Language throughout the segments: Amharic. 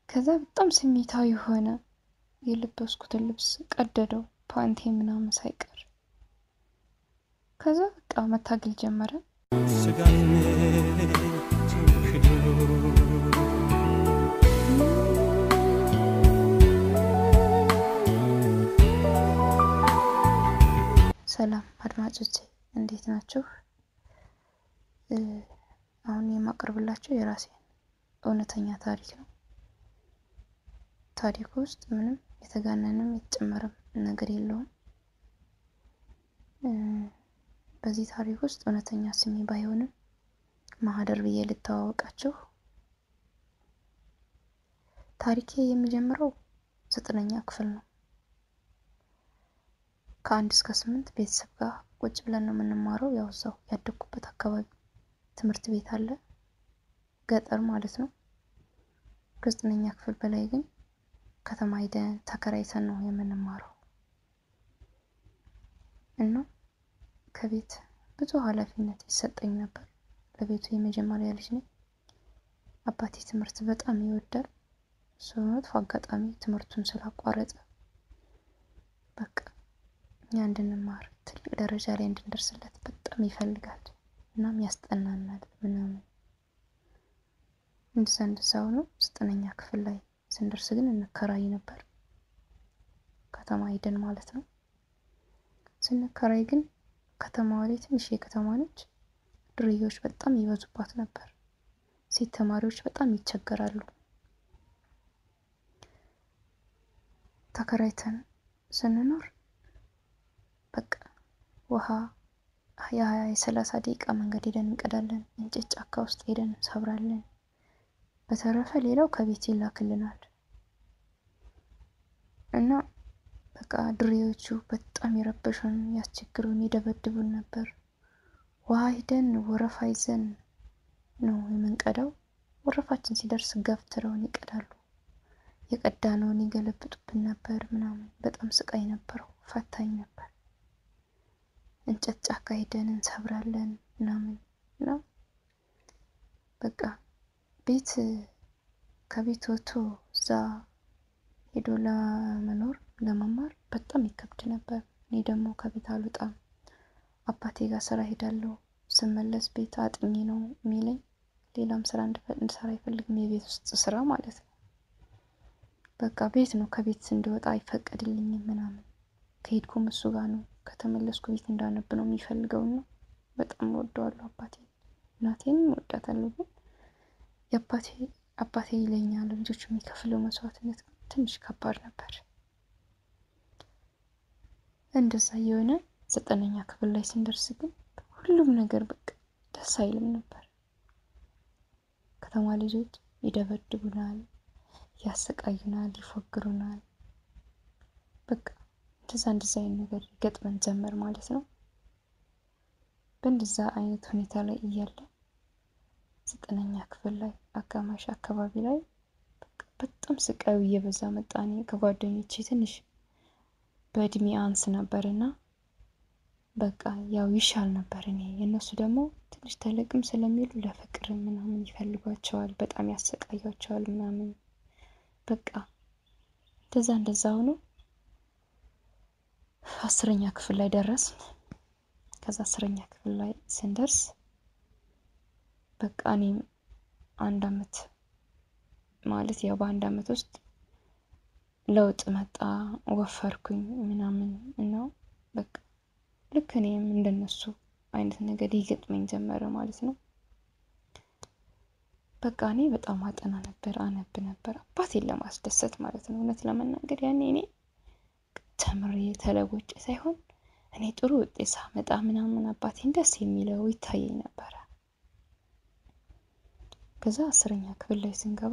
ከዛ በጣም ስሜታዊ ሆነ። የለበስኩትን ልብስ ቀደደው፣ ፓንቴ ምናምን ሳይቀር። ከዛ በቃ መታገል ጀመረ። ሰላም አድማጮቼ እንዴት ናችሁ? አሁን የማቀርብላችሁ የራሴን እውነተኛ ታሪክ ነው። ታሪኩ ውስጥ ምንም የተጋነንም የተጨመረም ነገር የለውም። በዚህ ታሪክ ውስጥ እውነተኛ ስሜ ባይሆንም ማህደር ብዬ ልተዋወቃችሁ። ታሪኬ የሚጀምረው ዘጠነኛ ክፍል ነው። ከአንድ እስከ ስምንት ቤተሰብ ጋር ቁጭ ብለን ነው የምንማረው። ያው እዛው ያደግኩበት አካባቢ ትምህርት ቤት አለ፣ ገጠር ማለት ነው። ከዘጠነኛ ክፍል በላይ ግን ከተማ ሄደን ተከራይተን ነው የምንማረው እና ከቤት ብዙ ኃላፊነት ይሰጠኝ ነበር። ለቤቱ የመጀመሪያ ልጅ ነኝ። አባቴ ትምህርት በጣም ይወዳል። እሱ በመጥፎ አጋጣሚ ትምህርቱን ስላቋረጠ በቃ እኛ እንድንማር ትልቅ ደረጃ ላይ እንድንደርስለት በጣም ይፈልጋል። እናም ያስጠናናል ምናምን እንደዛ እንደዛ ሆኖ ዘጠነኛ ክፍል ላይ ስንደርስ ግን እንከራይ ነበር። ከተማ ሄደን ማለት ነው። ስንከራይ ግን ከተማዋ ላይ ትንሽ የከተማ ነች። ዱርዬዎች በጣም ይበዙባት ነበር። ሴት ተማሪዎች በጣም ይቸገራሉ። ተከራይተን ስንኖር በቃ ውሃ የሀያ የሰላሳ ደቂቃ መንገድ ሄደን እንቀዳለን። እንጨት ጫካ ውስጥ ሄደን እንሰብራለን። በተረፈ ሌላው ከቤት ይላክልናል እና በቃ ድሬዎቹ በጣም የረበሹን፣ ያስቸግሩን፣ ይደበድቡን ነበር። ውሃ ሂደን ወረፋ ይዘን ነው የምንቀዳው። ወረፋችን ሲደርስ ገፍትረውን ይቀዳሉ። የቀዳነውን ይገለብጡብን ነበር ምናምን። በጣም ስቃይ ነበረው፣ ፈታኝ ነበር። እንጨት ጫካ ሂደን እንሰብራለን ምናምን እና በቃ ቤት ከቤት ወጥቶ እዛ ሄዶ ለመኖር ለመማር በጣም ይከብድ ነበር። እኔ ደግሞ ከቤት አልወጣም። አባቴ ጋር ስራ ሄዳለሁ። ስመለስ ቤት አጥኚ ነው የሚለኝ። ሌላም ስራ እንድሰራ አይፈልግም፣ የቤት ውስጥ ስራ ማለት ነው። በቃ ቤት ነው፣ ከቤት እንዲወጣ አይፈቀድልኝም ምናምን። ከሄድኩም እሱ ጋር ነው፣ ከተመለስኩ ቤት እንዳነብ ነው የሚፈልገው ነው። በጣም ወደዋለሁ አባቴ። እናቴንም ወዳታለሁ ግን የአባቴ አባቴ ይለኛ ለልጆቹ የሚከፍለው መስዋዕትነት ትንሽ ከባድ ነበር። እንደዛ የሆነ ዘጠነኛ ክፍል ላይ ስንደርስ ግን ሁሉም ነገር በቃ ደስ አይልም ነበር። ከተማ ልጆች ይደበድቡናል፣ ያሰቃዩናል፣ ይፎግሩናል። በቃ እንደዛ እንደዛ አይነት ነገር ገጥመን ጀመር ማለት ነው። በእንደዛ አይነት ሁኔታ ላይ እያለ ዘጠነኛ ክፍል ላይ አጋማሽ አካባቢ ላይ በጣም ስቃዩ እየበዛ መጣ። እኔ ከጓደኞቼ ትንሽ በእድሜ አንስ ነበር እና በቃ ያው ይሻል ነበር። እኔ የእነሱ ደግሞ ትንሽ ተለቅም ስለሚሉ ለፍቅር ምናምን ይፈልጓቸዋል፣ በጣም ያሰቃያቸዋል ምናምን በቃ እንደዛ እንደዛ ሆኖ አስረኛ ክፍል ላይ ደረስን። ከዛ አስረኛ ክፍል ላይ ስንደርስ በቃ እኔም አንድ አመት ማለት ያው በአንድ አመት ውስጥ ለውጥ መጣ፣ ወፈርኩኝ ምናምን እና በቃ ልክ እኔም እንደነሱ አይነት ነገር ይገጥመኝ ጀመረ ማለት ነው። በቃ እኔ በጣም አጠና ነበር፣ አነብ ነበር አባቴን ለማስደሰት ማለት ነው። እውነት ለመናገር ያኔ እኔ ተምሬ ተለውጬ ሳይሆን እኔ ጥሩ ውጤት ሳመጣ ምናምን አባቴን ደስ የሚለው ይታየኝ ነበረ። ከዛ አስረኛ ክፍል ላይ ስንገባ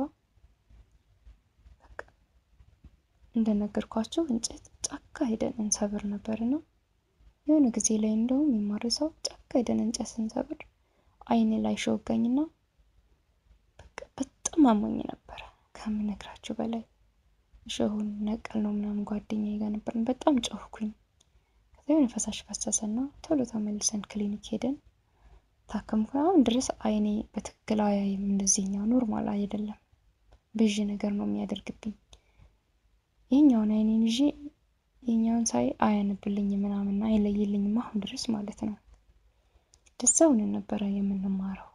እንደነገርኳቸው እንጨት ጫካ ሄደን እንሰብር ነበርና የሆነ ጊዜ ላይ እንደውም የማረሳው ጫካ ሄደን እንጨት ስንሰብር አይኔ ላይ ሾጋኝና በቃ በጣም አሞኝ ነበረ ከምነግራችሁ በላይ እሾሁን ነቀል ነው ምናምን ጓደኛዬ ጋር ነበርን። በጣም ጮህኩኝ። ከዛ የሆነ ፈሳሽ ፈሰሰና ቶሎ ተመልሰን ክሊኒክ ሄደን ታከምኩ። አሁን ድረስ አይኔ በትክክል አያይም። እንደዚህኛው ኖርማል አይደለም። ብዥ ነገር ነው የሚያደርግብኝ። ይህኛውን አይኔን ይዤ ይህኛውን ሳይ አያነብልኝ ምናምን አይለይልኝም አሁን ድረስ ማለት ነው። ደዛውን ነበረ የምንማረው።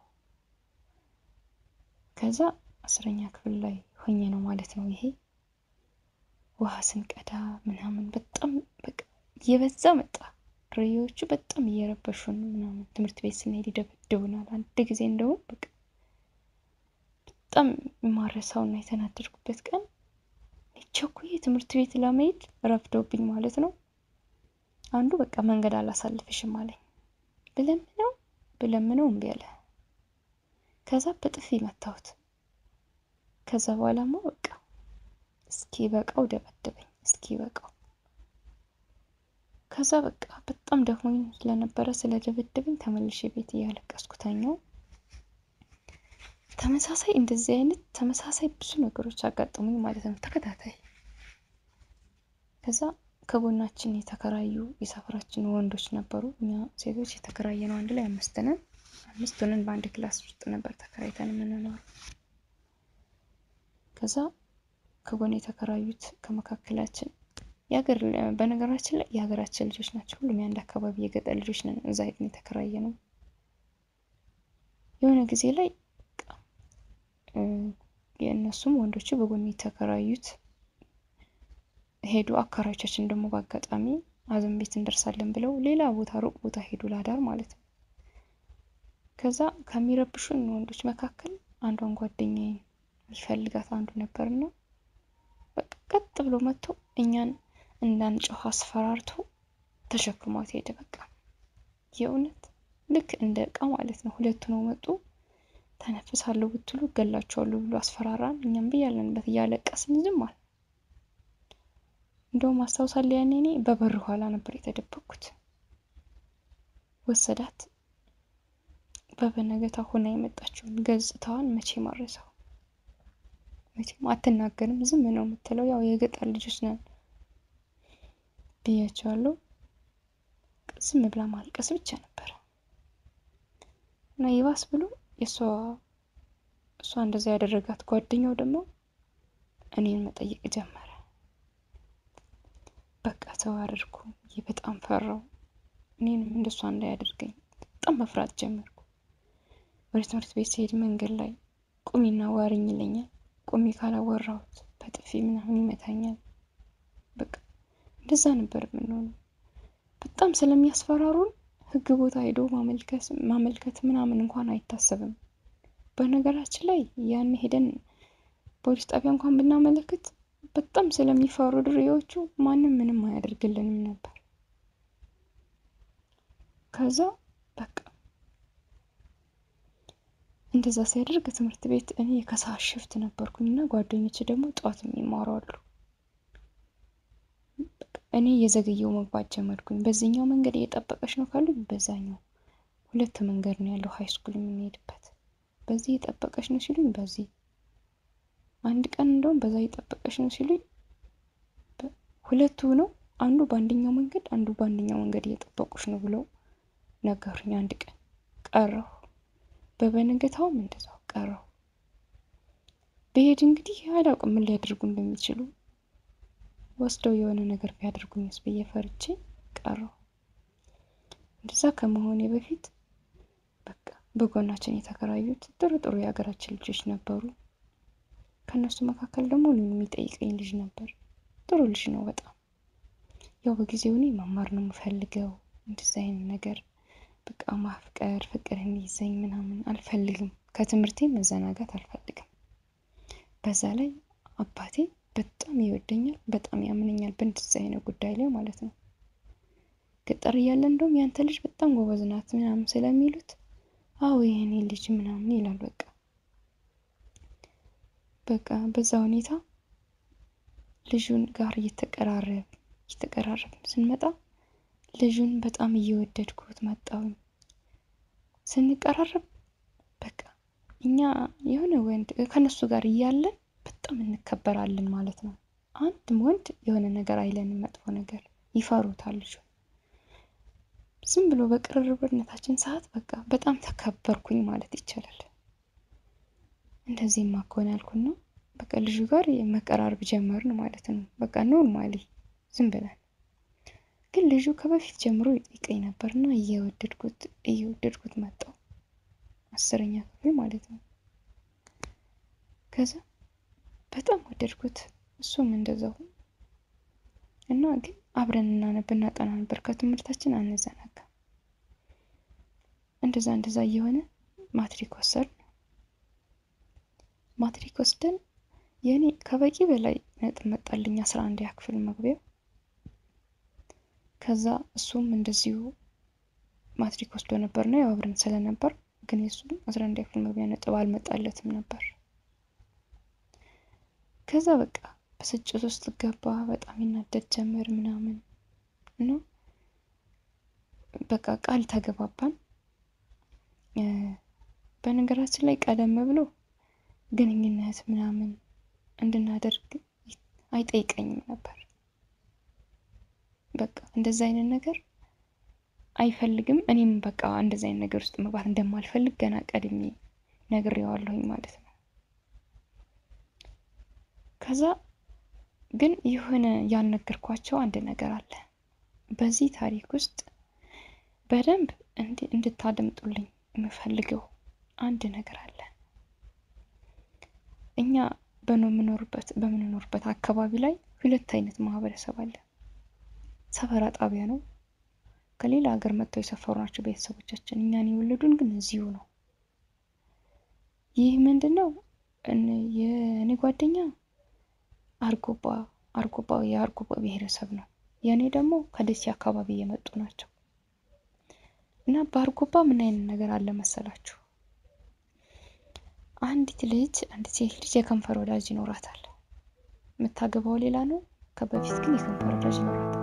ከዛ አስረኛ ክፍል ላይ ሆኜ ነው ማለት ነው ይሄ ውሃ ስንቀዳ ምናምን በጣም በቃ እየበዛ መጣ። ርዮቹ በጣም እየረበሹን ምናምን ትምህርት ቤት ስንሄድ ይደበድቡናል። አንድ ጊዜ እንደውም በቃ በጣም የማረሳውና የተናደድኩበት ቀን ቸኩዬ ትምህርት ቤት ለመሄድ ረፍዶብኝ ማለት ነው። አንዱ በቃ መንገድ አላሳልፍሽም አለኝ። ብለምነው ብለምነው እምቢ አለ። ከዛ በጥፊ መታሁት። ከዛ በኋላማ በቃ እስኪ በቃው ደበደበኝ። እስኪ በቃው ከዛ በቃ በጣም ደክሞኝ ስለነበረ ስለደበደበኝ ተመልሼ ቤት እያለቀስኩ ተኛው። ተመሳሳይ እንደዚህ አይነት ተመሳሳይ ብዙ ነገሮች አጋጠሙኝ ማለት ነው ተከታታይ። ከዛ ከጎናችን የተከራዩ የሰፈራችን ወንዶች ነበሩ። እኛ ሴቶች የተከራየ ነው አንድ ላይ አምስት ነን። አምስት ሆነን በአንድ ክላስ ውስጥ ነበር ተከራይተን የምንኖረው። ከዛ ከጎን የተከራዩት ከመካከላችን የሀገር በነገራችን ላይ የሀገራችን ልጆች ናቸው። ሁሉም የአንድ አካባቢ የገጠር ልጆች ነን። እዛ ሄድን የተከራየ ነው። የሆነ ጊዜ ላይ የእነሱም ወንዶቹ በጎን የተከራዩት ሄዱ። አካራዮቻችን ደግሞ በአጋጣሚ አዘን ቤት እንደርሳለን ብለው ሌላ ቦታ ሩቅ ቦታ ሄዱ ላዳር ማለት ነው። ከዛ ከሚረብሹን ወንዶች መካከል አንዷን ጓደኛዬን የሚፈልጋት አንዱ ነበርና በቃ ቀጥ ብሎ መጥቶ እኛን እንዳንጮህ አስፈራርቶ ተሸክሟት ሄደ። በቃ የእውነት ልክ እንደ እቃ ማለት ነው። ሁለቱ ነው መጡ። ተነፍሳለሁ ብትሉ እገላችኋለሁ ብሎ አስፈራራን። እኛም ብያለንበት እያለቀስን ዝም አለ። እንደውም አስታውሳለሁ ያኔ እኔ በበር ኋላ ነበር የተደበቅኩት። ወሰዳት። በበነገታ ሆና የመጣችውን ገጽታዋን መቼ ማረሰው። መቼም አትናገርም፣ ዝም ነው የምትለው። ያው የገጠር ልጆች ነን ብያቸዋለሁ። ዝም ብላ ማልቀስ ብቻ ነበረ እና ይባስ ብሎ የእሷ እሷ እንደዛ ያደረጋት ጓደኛው ደግሞ እኔን መጠየቅ ጀመረ። በቃ ተዋረድኩ። ይህ በጣም ፈራው። እኔንም እንደሷ እንዳያደርገኝ በጣም መፍራት ጀመርኩ። ወደ ትምህርት ቤት ሲሄድ መንገድ ላይ ቁሚና ዋርኝ ይለኛል። ቁሚ ካላወራሁት በጥፊ ምናምን ይመታኛል። በቃ እንደዛ ነበር የምንሆነው። በጣም ስለሚያስፈራሩን ሕግ ቦታ ሄዶ ማመልከት ምናምን እንኳን አይታሰብም። በነገራችን ላይ ያን ሄደን ፖሊስ ጣቢያ እንኳን ብናመለክት በጣም ስለሚፈሩ ድሬዎቹ ማንም ምንም አያደርግልንም ነበር። ከዛ በቃ እንደዛ ሲያደርግ ትምህርት ቤት እኔ የከሰዓት ሽፍት ነበርኩኝ እና ጓደኞች ደግሞ ጠዋት የሚማሩ አሉ። እኔ የዘገየው መግባት ጀመርኩኝ። በዚህኛው መንገድ እየጠበቀች ነው ካሉኝ በዛኛው ሁለት መንገድ ነው ያለው ሀይ ስኩል የምንሄድበት። በዚህ እየጠበቀች ነው ሲሉኝ በዚህ አንድ ቀን እንደውም በዛ እየጠበቀች ነው ሲሉኝ ሁለቱ ነው አንዱ በአንደኛው መንገድ አንዱ በአንደኛው መንገድ እየጠበቁች ነው ብለው ነገሩኝ። አንድ ቀን ቀረሁ። በበነገታውም እንደዛው ቀረሁ። ብሄድ እንግዲህ አላውቅም ምን ሊያደርጉ እንደሚችሉ ወስደው የሆነ ነገር ቢያደርጉኝስ ብዬ ፈርቼ ቀረሁ። እንደዛ ከመሆኔ በፊት በቃ በጎናችን የተከራዩት ጥሩ ጥሩ የሀገራችን ልጆች ነበሩ። ከእነሱ መካከል ደግሞ እኔን የሚጠይቀኝ ልጅ ነበር። ጥሩ ልጅ ነው በጣም ያው በጊዜው እኔ መማር ነው የምፈልገው። እንደዚ አይነት ነገር በቃ ማፍቀር ፍቅር እንዲይዘኝ ምናምን አልፈልግም። ከትምህርቴ መዘናጋት አልፈልግም። በዛ ላይ አባቴ በጣም ይወደኛል፣ በጣም ያምነኛል በእንደዚህ አይነት ጉዳይ ላይ ማለት ነው። ገጠር እያለ እንደውም ያንተ ልጅ በጣም ጎበዝ ናት ምናምን ስለሚሉት አዎ የኔ ልጅ ምናምን ይላል። በቃ በቃ በዛ ሁኔታ ልጁን ጋር እየተቀራረብ እየተቀራረብ ስንመጣ ልጁን በጣም እየወደድኩት መጣሁኝ። ስንቀራረብ በቃ እኛ የሆነ ወንድ ከነሱ ጋር እያለን በጣም እንከበራለን ማለት ነው። አንድም ወንድ የሆነ ነገር አይለንም፣ መጥፎ ነገር ይፈሩታል ልጁ። ዝም ብሎ በቅርርብነታችን ሰዓት በቃ በጣም ተከበርኩኝ ማለት ይቻላል። እንደዚህማ ከሆነ ያልኩና በቃ ልጁ ጋር መቀራረብ ጀመርን ማለት ነው። በቃ ኖርማሊ ዝም ብለን ግን ልጁ ከበፊት ጀምሮ ይጠይቀኝ ነበር እና እየወደድኩት እየወደድኩት መጣው አስረኛ ክፍል ማለት ነው። ከዛ በጣም ወደድኩት እሱም እንደዛው እና ግን አብረን እናነብ እናጠና ነበር ከትምህርታችን አንዘናጋም። እንደዛ እንደዛ እየሆነ ማትሪክ ወሰድን። ማትሪክ ወስደን የኔ ከበቂ በላይ ነጥብ መጣልኝ አስራ አንድ ክፍል መግቢያ። ከዛ እሱም እንደዚሁ ማትሪክ ወስዶ ነበር ነው ያው አብረን ስለነበር ግን የእሱም አስራ አንድ ክፍል መግቢያ ነጥብ አልመጣለትም ነበር። ከዛ በቃ ብስጭት ውስጥ ገባ። በጣም ይናደድ ጀመር ምናምን እና በቃ ቃል ተገባባን። በነገራችን ላይ ቀደም ብሎ ግንኙነት ምናምን እንድናደርግ አይጠይቀኝም ነበር። በቃ እንደዛ አይነት ነገር አይፈልግም። እኔም በቃ እንደዛ አይነት ነገር ውስጥ መግባት እንደማልፈልግ ገና ቀድሜ ነግሬዋለሁኝ ማለት ነው። ከዛ ግን የሆነ ያልነገርኳቸው አንድ ነገር አለ። በዚህ ታሪክ ውስጥ በደንብ እንድታደምጡልኝ የምፈልገው አንድ ነገር አለ። እኛ በምንኖርበት በምንኖርበት አካባቢ ላይ ሁለት አይነት ማህበረሰብ አለ። ሰፈራ ጣቢያ ነው። ከሌላ ሀገር መጥተው የሰፈሩ ናቸው ቤተሰቦቻችን። እኛን የወለዱን ግን እዚሁ ነው። ይህ ምንድን ነው? የእኔ ጓደኛ አርጎባ አርጎባ የአርጎባ ብሔረሰብ ነው። የእኔ ደግሞ ከደሴ አካባቢ የመጡ ናቸው። እና በአርጎባ ምን አይነት ነገር አለ መሰላችሁ? አንዲት ልጅ አንዲት ሴት ልጅ የከንፈር ወዳጅ ይኖራታል። የምታገባው ሌላ ነው። ከበፊት ግን የከንፈር ወዳጅ ይኖራታል።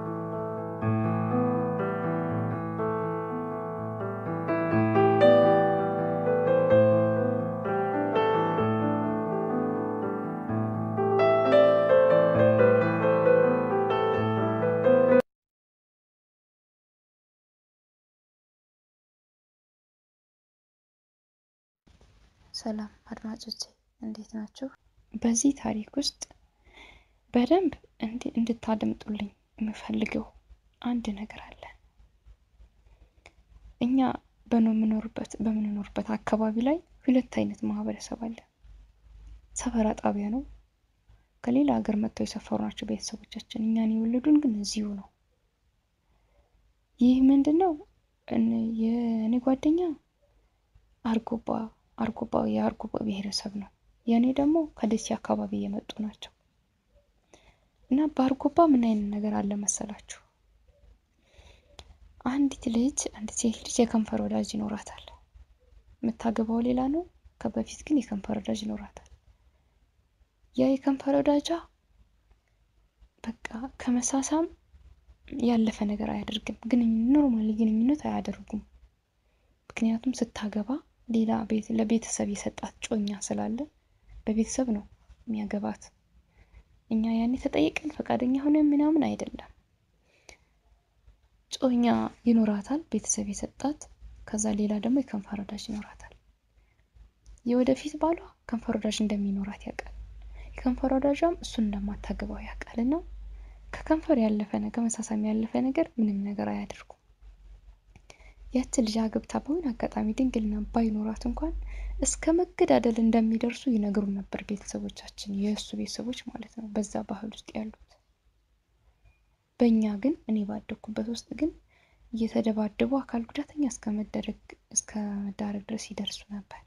ሰላም አድማጮቼ እንዴት ናችሁ? በዚህ ታሪክ ውስጥ በደንብ እንድታደምጡልኝ የምፈልገው አንድ ነገር አለ። እኛ በምንኖርበት በምንኖርበት አካባቢ ላይ ሁለት አይነት ማህበረሰብ አለ። ሰፈራ ጣቢያ ነው። ከሌላ ሀገር መጥተው የሰፈሩ ናቸው ቤተሰቦቻችን። እኛን የወለዱን ግን እዚሁ ነው። ይህ ምንድን ነው? የእኔ ጓደኛ አርጎባ አርጎባ የአርጎባ ብሔረሰብ ነው። የእኔ ደግሞ ከደሴ አካባቢ የመጡ ናቸው። እና በአርጎባ ምን አይነት ነገር አለ መሰላችሁ? አንዲት ልጅ አንዲት ሴት ልጅ የከንፈር ወዳጅ ይኖራታል። የምታገባው ሌላ ነው። ከበፊት ግን የከንፈር ወዳጅ ይኖራታል። ያ የከንፈር ወዳጇ በቃ ከመሳሳም ያለፈ ነገር አያደርግም። ግን ኖርማሊ ግንኙነት አያደርጉም። ምክንያቱም ስታገባ ሌላ ቤት ለቤተሰብ የሰጣት ጮኛ ስላለ በቤተሰብ ነው የሚያገባት። እኛ ያኔ ተጠይቀን ፈቃደኛ ሆነ ምናምን አይደለም። ጮኛ ይኖራታል ቤተሰብ የሰጣት። ከዛ ሌላ ደግሞ የከንፈር ወዳጅ ይኖራታል። የወደፊት ባሏ ከንፈር ወዳጅ እንደሚኖራት ያውቃል። የከንፈር ወዳጇም እሱን እንደማታገባው ያውቃል። እና ከከንፈር ያለፈ ከመሳሳም ያለፈ ነገር ምንም ነገር አያደርጉም። ያቺ ልጅ አግብታ በሆነ አጋጣሚ ድንግልና ባይኖራት እንኳን እስከ መገዳደል እንደሚደርሱ ይነግሩ ነበር ቤተሰቦቻችን፣ የእሱ ቤተሰቦች ማለት ነው፣ በዛ ባህል ውስጥ ያሉት። በእኛ ግን እኔ ባደግኩበት ውስጥ ግን እየተደባደቡ አካል ጉዳተኛ እስከ መደረግ እስከ መዳረግ ድረስ ይደርሱ ነበር።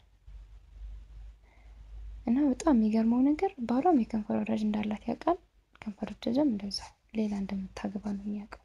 እና በጣም የሚገርመው ነገር ባሏም የከንፈር ወዳጅ እንዳላት ያውቃል። ከንፈር ወዳጅም እንደዛ ሌላ እንደምታገባ ነው የሚያውቀው።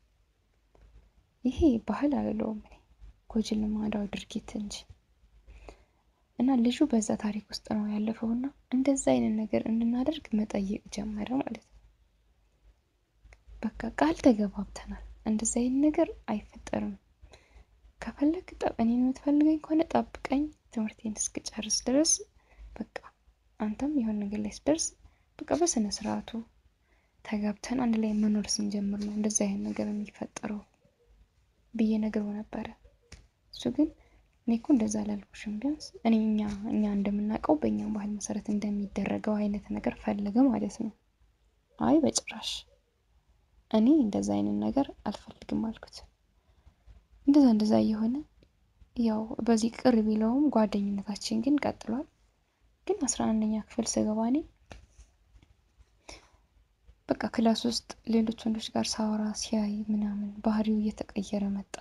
ይሄ ባህል አልለውም እኔ ጎጂ ልማዳዊ ድርጊት እንጂ እና ልጁ በዛ ታሪክ ውስጥ ነው ያለፈውና እንደዛ አይነት ነገር እንድናደርግ መጠየቅ ጀመረ ማለት ነው። በቃ ቃል ተገባብተናል። እንደዛ አይነት ነገር አይፈጠርም። ከፈለግ እኔን የምትፈልገኝ ከሆነ ጠብቀኝ ትምህርቴን እስክጨርስ ድረስ በቃ አንተም የሆነ ነገር ላይ ስደርስ በቃ በስነ ስርዓቱ ተጋብተን አንድ ላይ መኖር ስንጀምር ነው እንደዚህ አይነት ነገር የሚፈጠረው ብዬ ነግረው ነበረ። እሱ ግን እኔ እኮ እንደዛ አላልኩሽም። ቢያንስ እኔ እኛ እኛ እንደምናውቀው በእኛ ባህል መሰረት እንደሚደረገው አይነት ነገር ፈለገ ማለት ነው። አይ በጭራሽ እኔ እንደዛ አይነት ነገር አልፈልግም አልኩት። እንደዛ እንደዛ እየሆነ ያው በዚህ ቅር ቢለውም ጓደኝነታችን ግን ቀጥሏል። ግን አስራ አንደኛ ክፍል ስገባ እኔ በቃ ክላስ ውስጥ ሌሎች ወንዶች ጋር ሳወራ ሲያይ ምናምን ባህሪው እየተቀየረ መጣ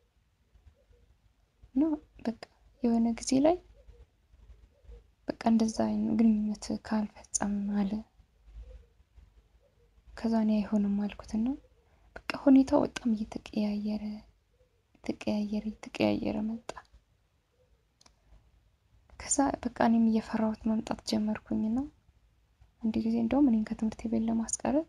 እና በቃ የሆነ ጊዜ ላይ በቃ እንደዛ አይነት ግንኙነት ካልፈጸም አለ። ከዛ እኔ አይሆንም አልኩትና በቃ ሁኔታው በጣም እየተቀያየረ የተቀያየረ የተቀያየረ መጣ። ከዛ በቃ እኔም እየፈራሁት መምጣት ጀመርኩኝና አንድ ጊዜ እንደውም እኔን ከትምህርት ቤት ለማስቀረት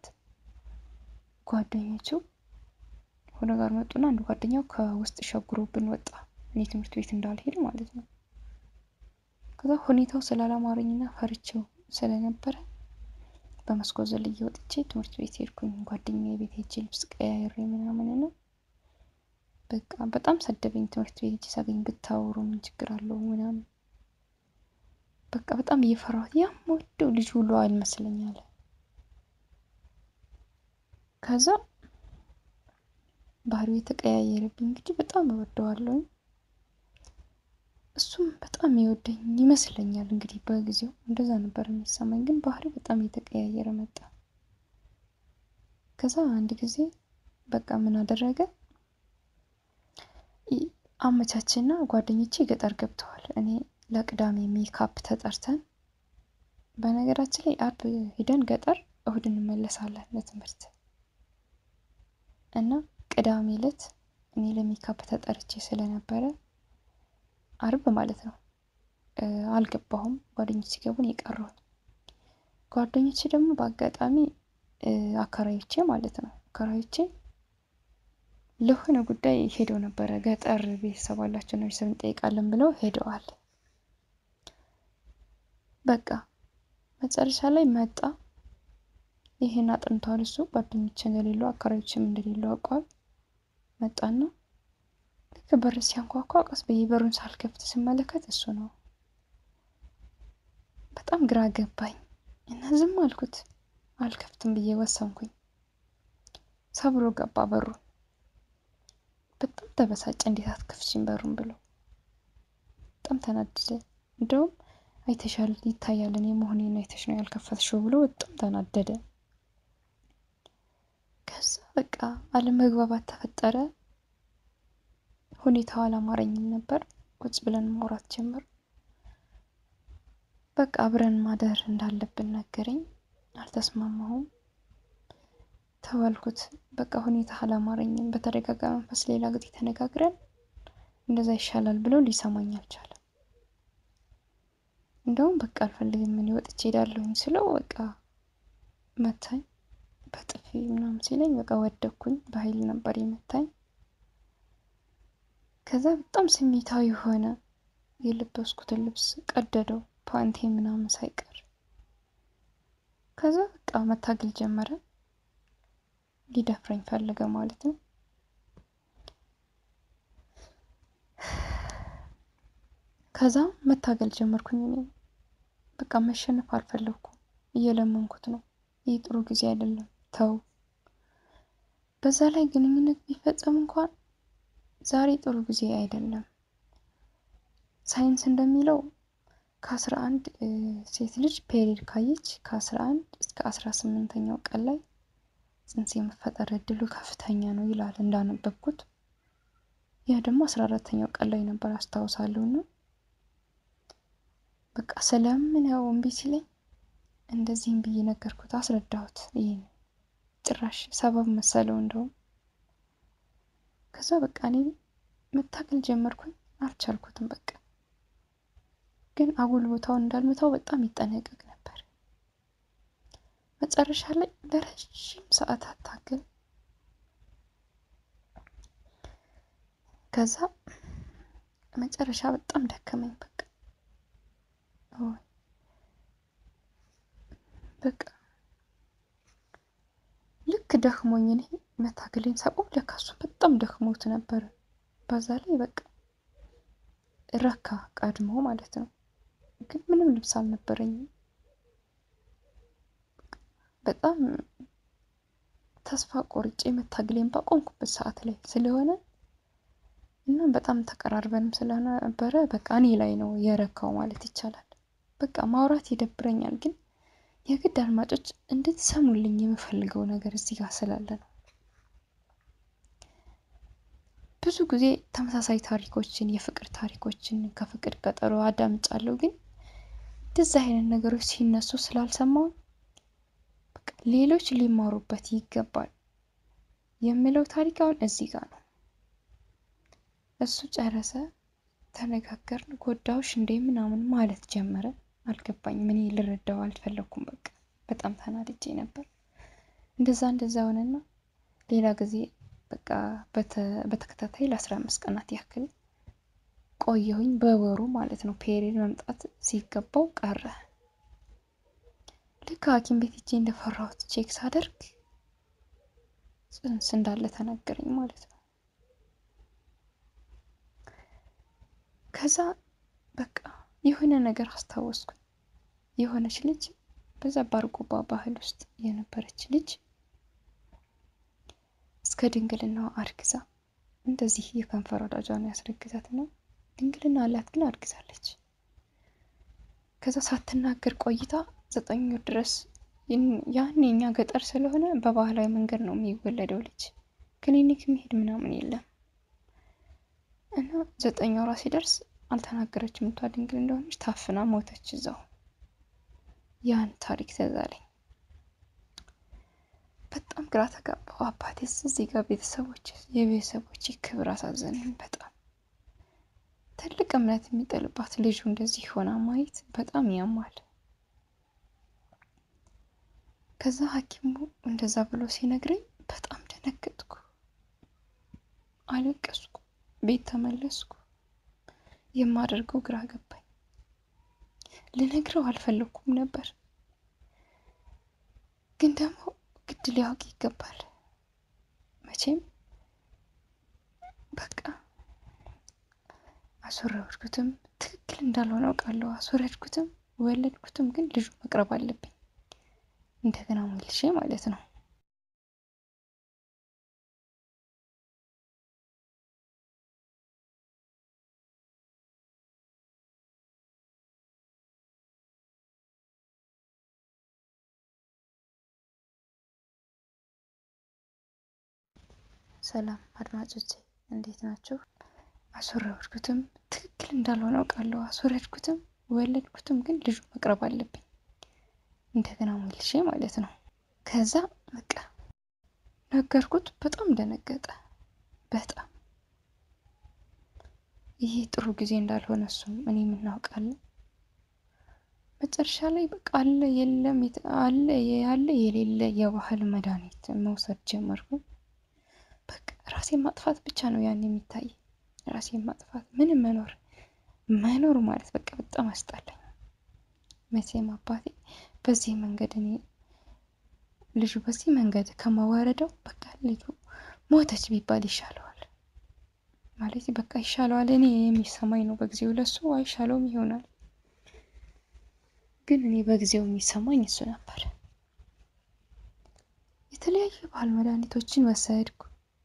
ጓደኞቹ ሆነ ጋር መጡና አንዱ ጓደኛው ከውስጥ ሸጉሮብን ወጣ። እኔ ትምህርት ቤት እንዳልሄድ ማለት ነው። ከዛ ሁኔታው ስላላማረኝና ፈርቼው ስለነበረ በመስኮት ዘልዬ ወጥቼ ትምህርት ቤት ሄድኩኝ። ጓደኛዬ ቤት ሄጄ ልብስ ቀያይሬ ምናምን ነው በቃ በጣም ሰደበኝ። ትምህርት ቤት ሄጄ ሳገኝ ብታወሩ ምን ችግር አለው ምናምን በቃ በጣም እየፈራሁት ያም ወደው ልጅ ሁሉ አልመስለኝ አለ። ከዛ ባህሪው የተቀያየረብኝ እንግዲህ በጣም እወደዋለሁ። እሱም በጣም ይወደኝ ይመስለኛል። እንግዲህ በጊዜው እንደዛ ነበር የሚሰማኝ፣ ግን ባህሪው በጣም እየተቀያየረ መጣ። ከዛ አንድ ጊዜ በቃ ምን አደረገ አመቻችና ጓደኞቼ ገጠር ገብተዋል። እኔ ለቅዳሜ ሜካፕ ተጠርተን በነገራችን ላይ አርብ ሂደን ገጠር እሁድ እንመለሳለን ለትምህርት እና ቅዳሜ ዕለት እኔ ለሜካፕ ተጠርቼ ስለነበረ አርብ ማለት ነው አልገባሁም። ጓደኞች ሲገቡን የቀረሁት ጓደኞቼ ደግሞ በአጋጣሚ አከራዮቼ ማለት ነው አከራዮቼ ለሆነ ጉዳይ ሄደው ነበረ። ገጠር ቤተሰብ አላቸው ነው ቤተሰብ እንጠይቃለን ብለው ሄደዋል። በቃ መጨረሻ ላይ መጣ። ይሄን አጥንቷል እሱ ጓደኞች እንደሌሉ አከራዮችም እንደሌሉ አውቋል። መጣና ልክ በር ሲያንኳኳ ቀስ ብዬ በሩን ሳልከፍት ስመለከት እሱ ነው። በጣም ግራ ገባኝ እና ዝም አልኩት። አልከፍትም ብዬ ወሰንኩኝ። ሰብሮ ገባ በሩን። በጣም ተበሳጨ። እንዴት አትከፍቺም በሩን ብሎ በጣም ተናደደ። እንደውም አይተሻል፣ ይታያል እኔ መሆኔን አይተሽ ነው ያልከፈትሽው ብሎ በጣም ተናደደ። ከዛ በቃ አለመግባባት ተፈጠረ። ሁኔታው አላማረኝም ነበር። ቁጭ ብለን ማውራት ጀመር። በቃ አብረን ማደር እንዳለብን ነገረኝ። አልተስማማሁም። ተባልኩት። በቃ ሁኔታ አላማረኝም። በተረጋጋ መንፈስ ሌላ ጊዜ ተነጋግረን እንደዛ ይሻላል ብለው ሊሰማኝ አልቻለም። እንደውም በቃ አልፈልግም ምን ወጥቼ ሄዳለሁኝ ስለው በቃ መታኝ በጥፊ ምናምን ሲለኝ በቃ ወደኩኝ። በኃይል ነበር የመታኝ። ከዛ በጣም ስሜታዊ ሆነ። የለበስኩትን ልብስ ቀደደው፣ ፓንቴ ምናምን ሳይቀር። ከዛ በቃ መታገል ጀመረ። ሊደፍረኝ ፈለገ ማለት ነው። ከዛ መታገል ጀመርኩኝ። እኔ በቃ መሸነፍ አልፈለግኩም። እየለመንኩት ነው። ይህ ጥሩ ጊዜ አይደለም፣ ተው። በዛ ላይ ግንኙነት ቢፈጸም እንኳን ዛሬ ጥሩ ጊዜ አይደለም። ሳይንስ እንደሚለው ከአስራ አንድ ሴት ልጅ ፔሪድ ካየች ከአስራ አንድ እስከ አስራ ስምንተኛው ቀን ላይ ጽንስ የመፈጠር እድሉ ከፍተኛ ነው ይላል እንዳነበብኩት። ያ ደግሞ አስራ አራተኛው ቀን ላይ ነበር አስታውሳለሁ። እና በቃ ስለምን ያው እምቢ ሲለኝ እንደዚህም ብዬ ነገርኩት፣ አስረዳሁት። ይህን ጭራሽ ሰበብ መሰለው እንደውም። ከዛ በቃ እኔ መታገል ጀመርኩኝ፣ አልቻልኩትም። በቃ ግን አጉል ቦታውን እንዳልመታው በጣም ይጠነቀቅ ነበር። መጨረሻ ላይ ለረዥም ሰዓታት ታገል። ከዛ መጨረሻ በጣም ደከመኝ። በቃ በቃ ልክ ደክሞኝ እኔ መታገሌን ሳቆም ለካ እሱ በጣም ደክሞት ነበር። በዛ ላይ በቃ ረካ ቀድሞ ማለት ነው። ግን ምንም ልብስ አልነበረኝም። በጣም ተስፋ ቆርጬ መታገሌን ባቆምኩበት ሰዓት ላይ ስለሆነ እና በጣም ተቀራርበንም ስለነበረ በቃ እኔ ላይ ነው የረካው ማለት ይቻላል። በቃ ማውራት ይደብረኛል፣ ግን የግድ አድማጮች እንድትሰሙልኝ የምፈልገው ነገር እዚህ ጋር ስላለ ነው። ብዙ ጊዜ ተመሳሳይ ታሪኮችን የፍቅር ታሪኮችን ከፍቅር ቀጠሮ አዳምጫለሁ፣ ግን እንደዚህ አይነት ነገሮች ሲነሱ ስላልሰማው ሌሎች ሊማሩበት ይገባል የምለው ታሪክ አሁን እዚህ ጋር ነው። እሱ ጨረሰ፣ ተነጋገርን፣ ጎዳውሽ እንዴ ምናምን ማለት ጀመረ። አልገባኝም። እኔ ልረዳው አልፈለኩም። በቃ በጣም ተናድጄ ነበር። እንደዛ እንደዛ ሆነና ሌላ ጊዜ በቃ በተከታታይ ለአስራ አምስት ቀናት ያክል ቆየሁኝ። በወሩ ማለት ነው ፔሪድ መምጣት ሲገባው ቀረ። ልክ ሐኪም ቤት ሄጄ እንደፈራሁት ቼክ ሳደርግ ጽንስ እንዳለ ተነገረኝ ማለት ነው። ከዛ በቃ የሆነ ነገር አስታወስኩኝ። የሆነች ልጅ በዛ ባርጎባ ባህል ውስጥ የነበረች ልጅ እስከ ድንግልናዋ አርግዛ እንደዚህ የከንፈር ወዳጇን ያስረግዛት ነው። ድንግልና አላት ግን አርግዛለች። ከዛ ሳትናገር ቆይታ ዘጠኝ ወር ድረስ ያን የኛ ገጠር ስለሆነ በባህላዊ መንገድ ነው የሚወለደው ልጅ ክሊኒክ መሄድ ምናምን የለም እና ዘጠኝ ወሯ ሲደርስ አልተናገረችም። እቷ ድንግል እንደሆነች ታፍና ሞተች እዛው። ያን ታሪክ ተዛለኝ። በጣም ግራ ተጋባው። አባቴስ እዚህ ጋር ቤተሰቦች የቤተሰቦች ክብር አሳዘነኝ በጣም ትልቅ እምነት የሚጥልባት ልጁ እንደዚህ ሆና ማየት በጣም ያማል። ከዛ ሐኪሙ እንደዛ ብሎ ሲነግረኝ በጣም ደነገጥኩ፣ አለቀስኩ፣ ቤት ተመለስኩ። የማደርገው ግራ ገባኝ። ልነግረው አልፈለኩም ነበር፣ ግን ደግሞ ግድ ሊያውቅ ይገባል። መቼም በቃ አስወረድኩትም ትክክል እንዳልሆነ አውቃለሁ። አስወረድኩትም ወለድኩትም፣ ግን ልጁ መቅረብ አለብኝ እንደገና መልሼ ማለት ነው። ሰላም አድማጮቼ እንዴት ናችሁ? አስወረድኩትም ትክክል እንዳልሆነ አውቃለሁ። አስወረድኩትም ወለድኩትም፣ ግን ልጁ መቅረብ አለብኝ እንደገና መልሼ ማለት ነው። ከዛ በቃ ነገርኩት። በጣም ደነገጠ። በጣም ይሄ ጥሩ ጊዜ እንዳልሆነ እሱም እኔ የምናውቃለን። መጨረሻ ላይ በቃ አለ የለም አለ ያለ የሌለ የባህል መድኃኒት መውሰድ ጀመርኩ። በቃ ራሴን ማጥፋት ብቻ ነው ያን የሚታይ ራሴን ማጥፋት ምንም መኖር መኖር ማለት በቃ በጣም አስጣለኝ። መቼም አባቴ በዚህ መንገድ እኔ ልጁ በዚህ መንገድ ከማዋረደው በቃ ልጁ ሞተች ቢባል ይሻለዋል ማለት በቃ ይሻለዋል። እኔ የሚሰማኝ ነው በጊዜው ለሱ አይሻለውም ይሆናል፣ ግን እኔ በጊዜው የሚሰማኝ እሱ ነበር። የተለያዩ ባህል መድኃኒቶችን ወሰድኩ።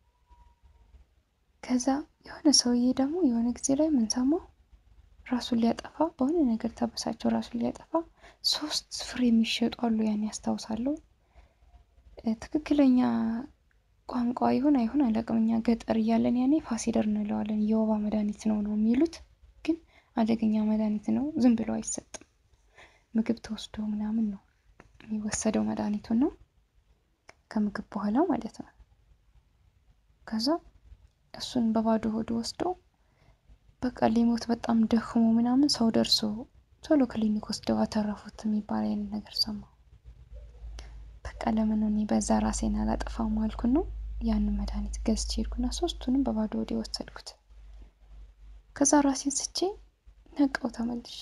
ከዛ የሆነ ሰውዬ ደግሞ የሆነ ጊዜ ላይ የምንሰማው ራሱን ሊያጠፋ በሆነ ነገር ተበሳቸው ራሱን ሊያጠፋ ሶስት ፍሬ የሚሸጡ አሉ። ያን ያስታውሳለሁ። ትክክለኛ ቋንቋ ይሁን አይሁን አላውቅም። እኛ ገጠር እያለን ያኔ ፋሲደር እንለዋለን። የወባ መድኃኒት ነው ነው የሚሉት፣ ግን አደገኛ መድኃኒት ነው። ዝም ብሎ አይሰጥም። ምግብ ተወስዶ ምናምን ነው የሚወሰደው። መድኃኒቱን ነው ከምግብ በኋላ ማለት ነው። ከዛ እሱን በባዶ ሆድ ወስዶ በቃ ሊሞት በጣም ደክሞ ምናምን ሰው ደርሶ ቶሎ ክሊኒክ ወስደው አተረፉት የሚባል አይነት ነገር ሰማሁ። በቃ ለምን እኔ በዛ ራሴን አላጠፋም አልኩን ነው ያንን መድኃኒት ገዝቼ ሄድኩና ሶስቱንም በባዶ ወዴ ወሰድኩት። ከዛ ራሴን ስቼ ነቃው ተመልሼ።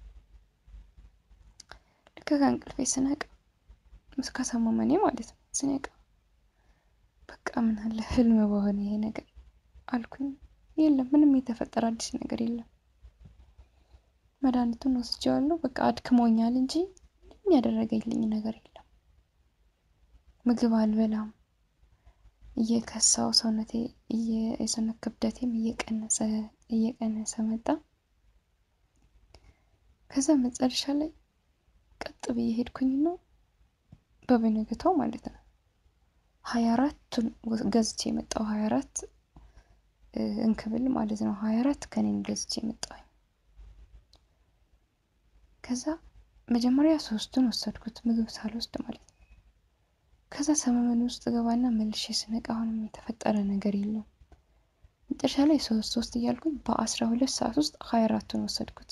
ልክ ከእንቅልፌ ስነቃ ከሰማመኔ ማለት ነው ስነቃ በቃ ምን አለ ህልም በሆነ ይሄ ነገር አልኩኝ። የለም ምንም የተፈጠረ አዲስ ነገር የለም። መድኃኒቱን ወስጄዋለሁ። በቃ አድክሞኛል እንጂ ምንም ያደረገልኝ ነገር የለም። ምግብ አልበላም። እየከሳው ሰውነቴ የሰውነት ክብደቴም እየቀነሰ እየቀነሰ መጣ። ከዛ መጨረሻ ላይ ቀጥ ብዬ ሄድኩኝና በበነገታው ማለት ነው ሀያ አራቱን ገዝቼ የመጣው ሀያ አራት እንክብል ማለት ነው ሀያ አራት ከኔን ገዝቼ የመጣሁኝ። ከዛ መጀመሪያ ሶስቱን ወሰድኩት ምግብ ሳልወስድ ማለት ነው። ከዛ ሰመመን ውስጥ ገባና መልሼ ስነቃ አሁንም የተፈጠረ ነገር የለውም። መጨረሻ ላይ ሶስት ሶስት እያልኩኝ በአስራ ሁለት ሰዓት ውስጥ ሀያ አራቱን ወሰድኩት።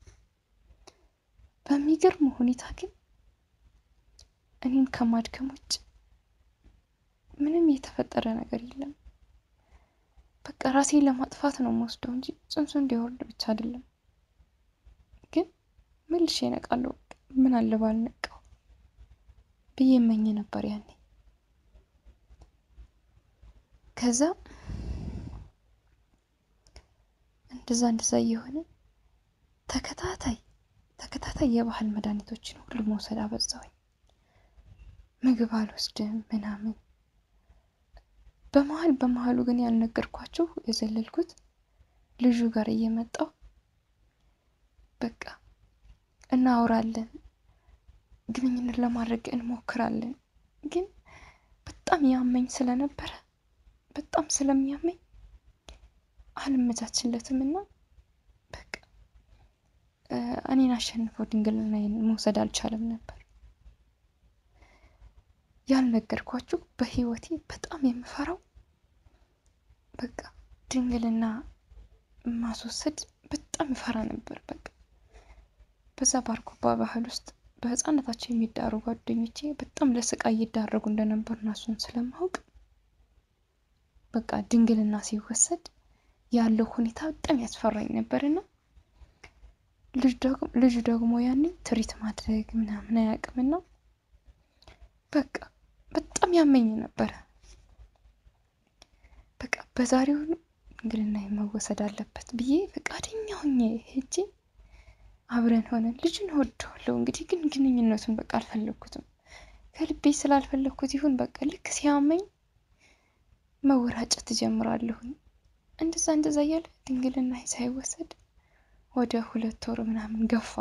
በሚገርም ሁኔታ ግን እኔን ከማድከም ውጭ ምንም የተፈጠረ ነገር የለም። በቃ ራሴን ለማጥፋት ነው የምወስደው እንጂ ጽንሱ እንዲወርድ ብቻ አይደለም። ግን መልሼ እነቃለሁ። ምን አለ ባልነቃው ብዬ እመኝ ነበር ያኔ። ከዛ እንደዛ እንደዛ እየሆነ ተከታታይ ተከታታይ የባህል መድኃኒቶችን ሁሉ መውሰድ አበዛሁኝ። ምግብ አልወስድም ምናምን። በመሀል በመሀሉ ግን ያልነገርኳችሁ የዘለልኩት ልጁ ጋር እየመጣው በቃ እናወራለን፣ ግንኙነት ለማድረግ እንሞክራለን። ግን በጣም ያመኝ ስለነበረ በጣም ስለሚያመኝ አልመቻችለትም እና በቃ እኔን አሸንፈው ድንግልናዬን መውሰድ አልቻለም ነበር። ያልነገርኳችሁ በህይወቴ በጣም የምፈራው በቃ ድንግልና ማስወሰድ በጣም እፈራ ነበር። በቃ በዛ ባርኮባ ባህል ውስጥ በህፃነታቸው የሚዳሩ ጓደኞቼ በጣም ለስቃይ እየዳረጉ እንደነበር እና እሱን ስለማውቅ በቃ ድንግልና ሲወሰድ ያለው ሁኔታ በጣም ያስፈራኝ ነበርና ልጁ ደግሞ ያኔ ትሪት ማድረግ ምናምን አያውቅምና በቃ በጣም ያመኝ ነበረ። በቃ በዛሬው ድንግልና መወሰድ አለበት ብዬ ፈቃደኛ ሆኜ ሄጄ አብረን ሆነን ልጁን እወደዋለሁ። እንግዲህ ግን ግንኙነቱን በቃ አልፈለግኩትም። ከልቤ ስላልፈለግኩት ይሁን በቃ ልክ ሲያመኝ መወራጨት ትጀምራለሁኝ። እንደዛ እንደዛ እያለ ድንግልና ሳይወሰድ ወደ ሁለት ወር ምናምን ገፋ።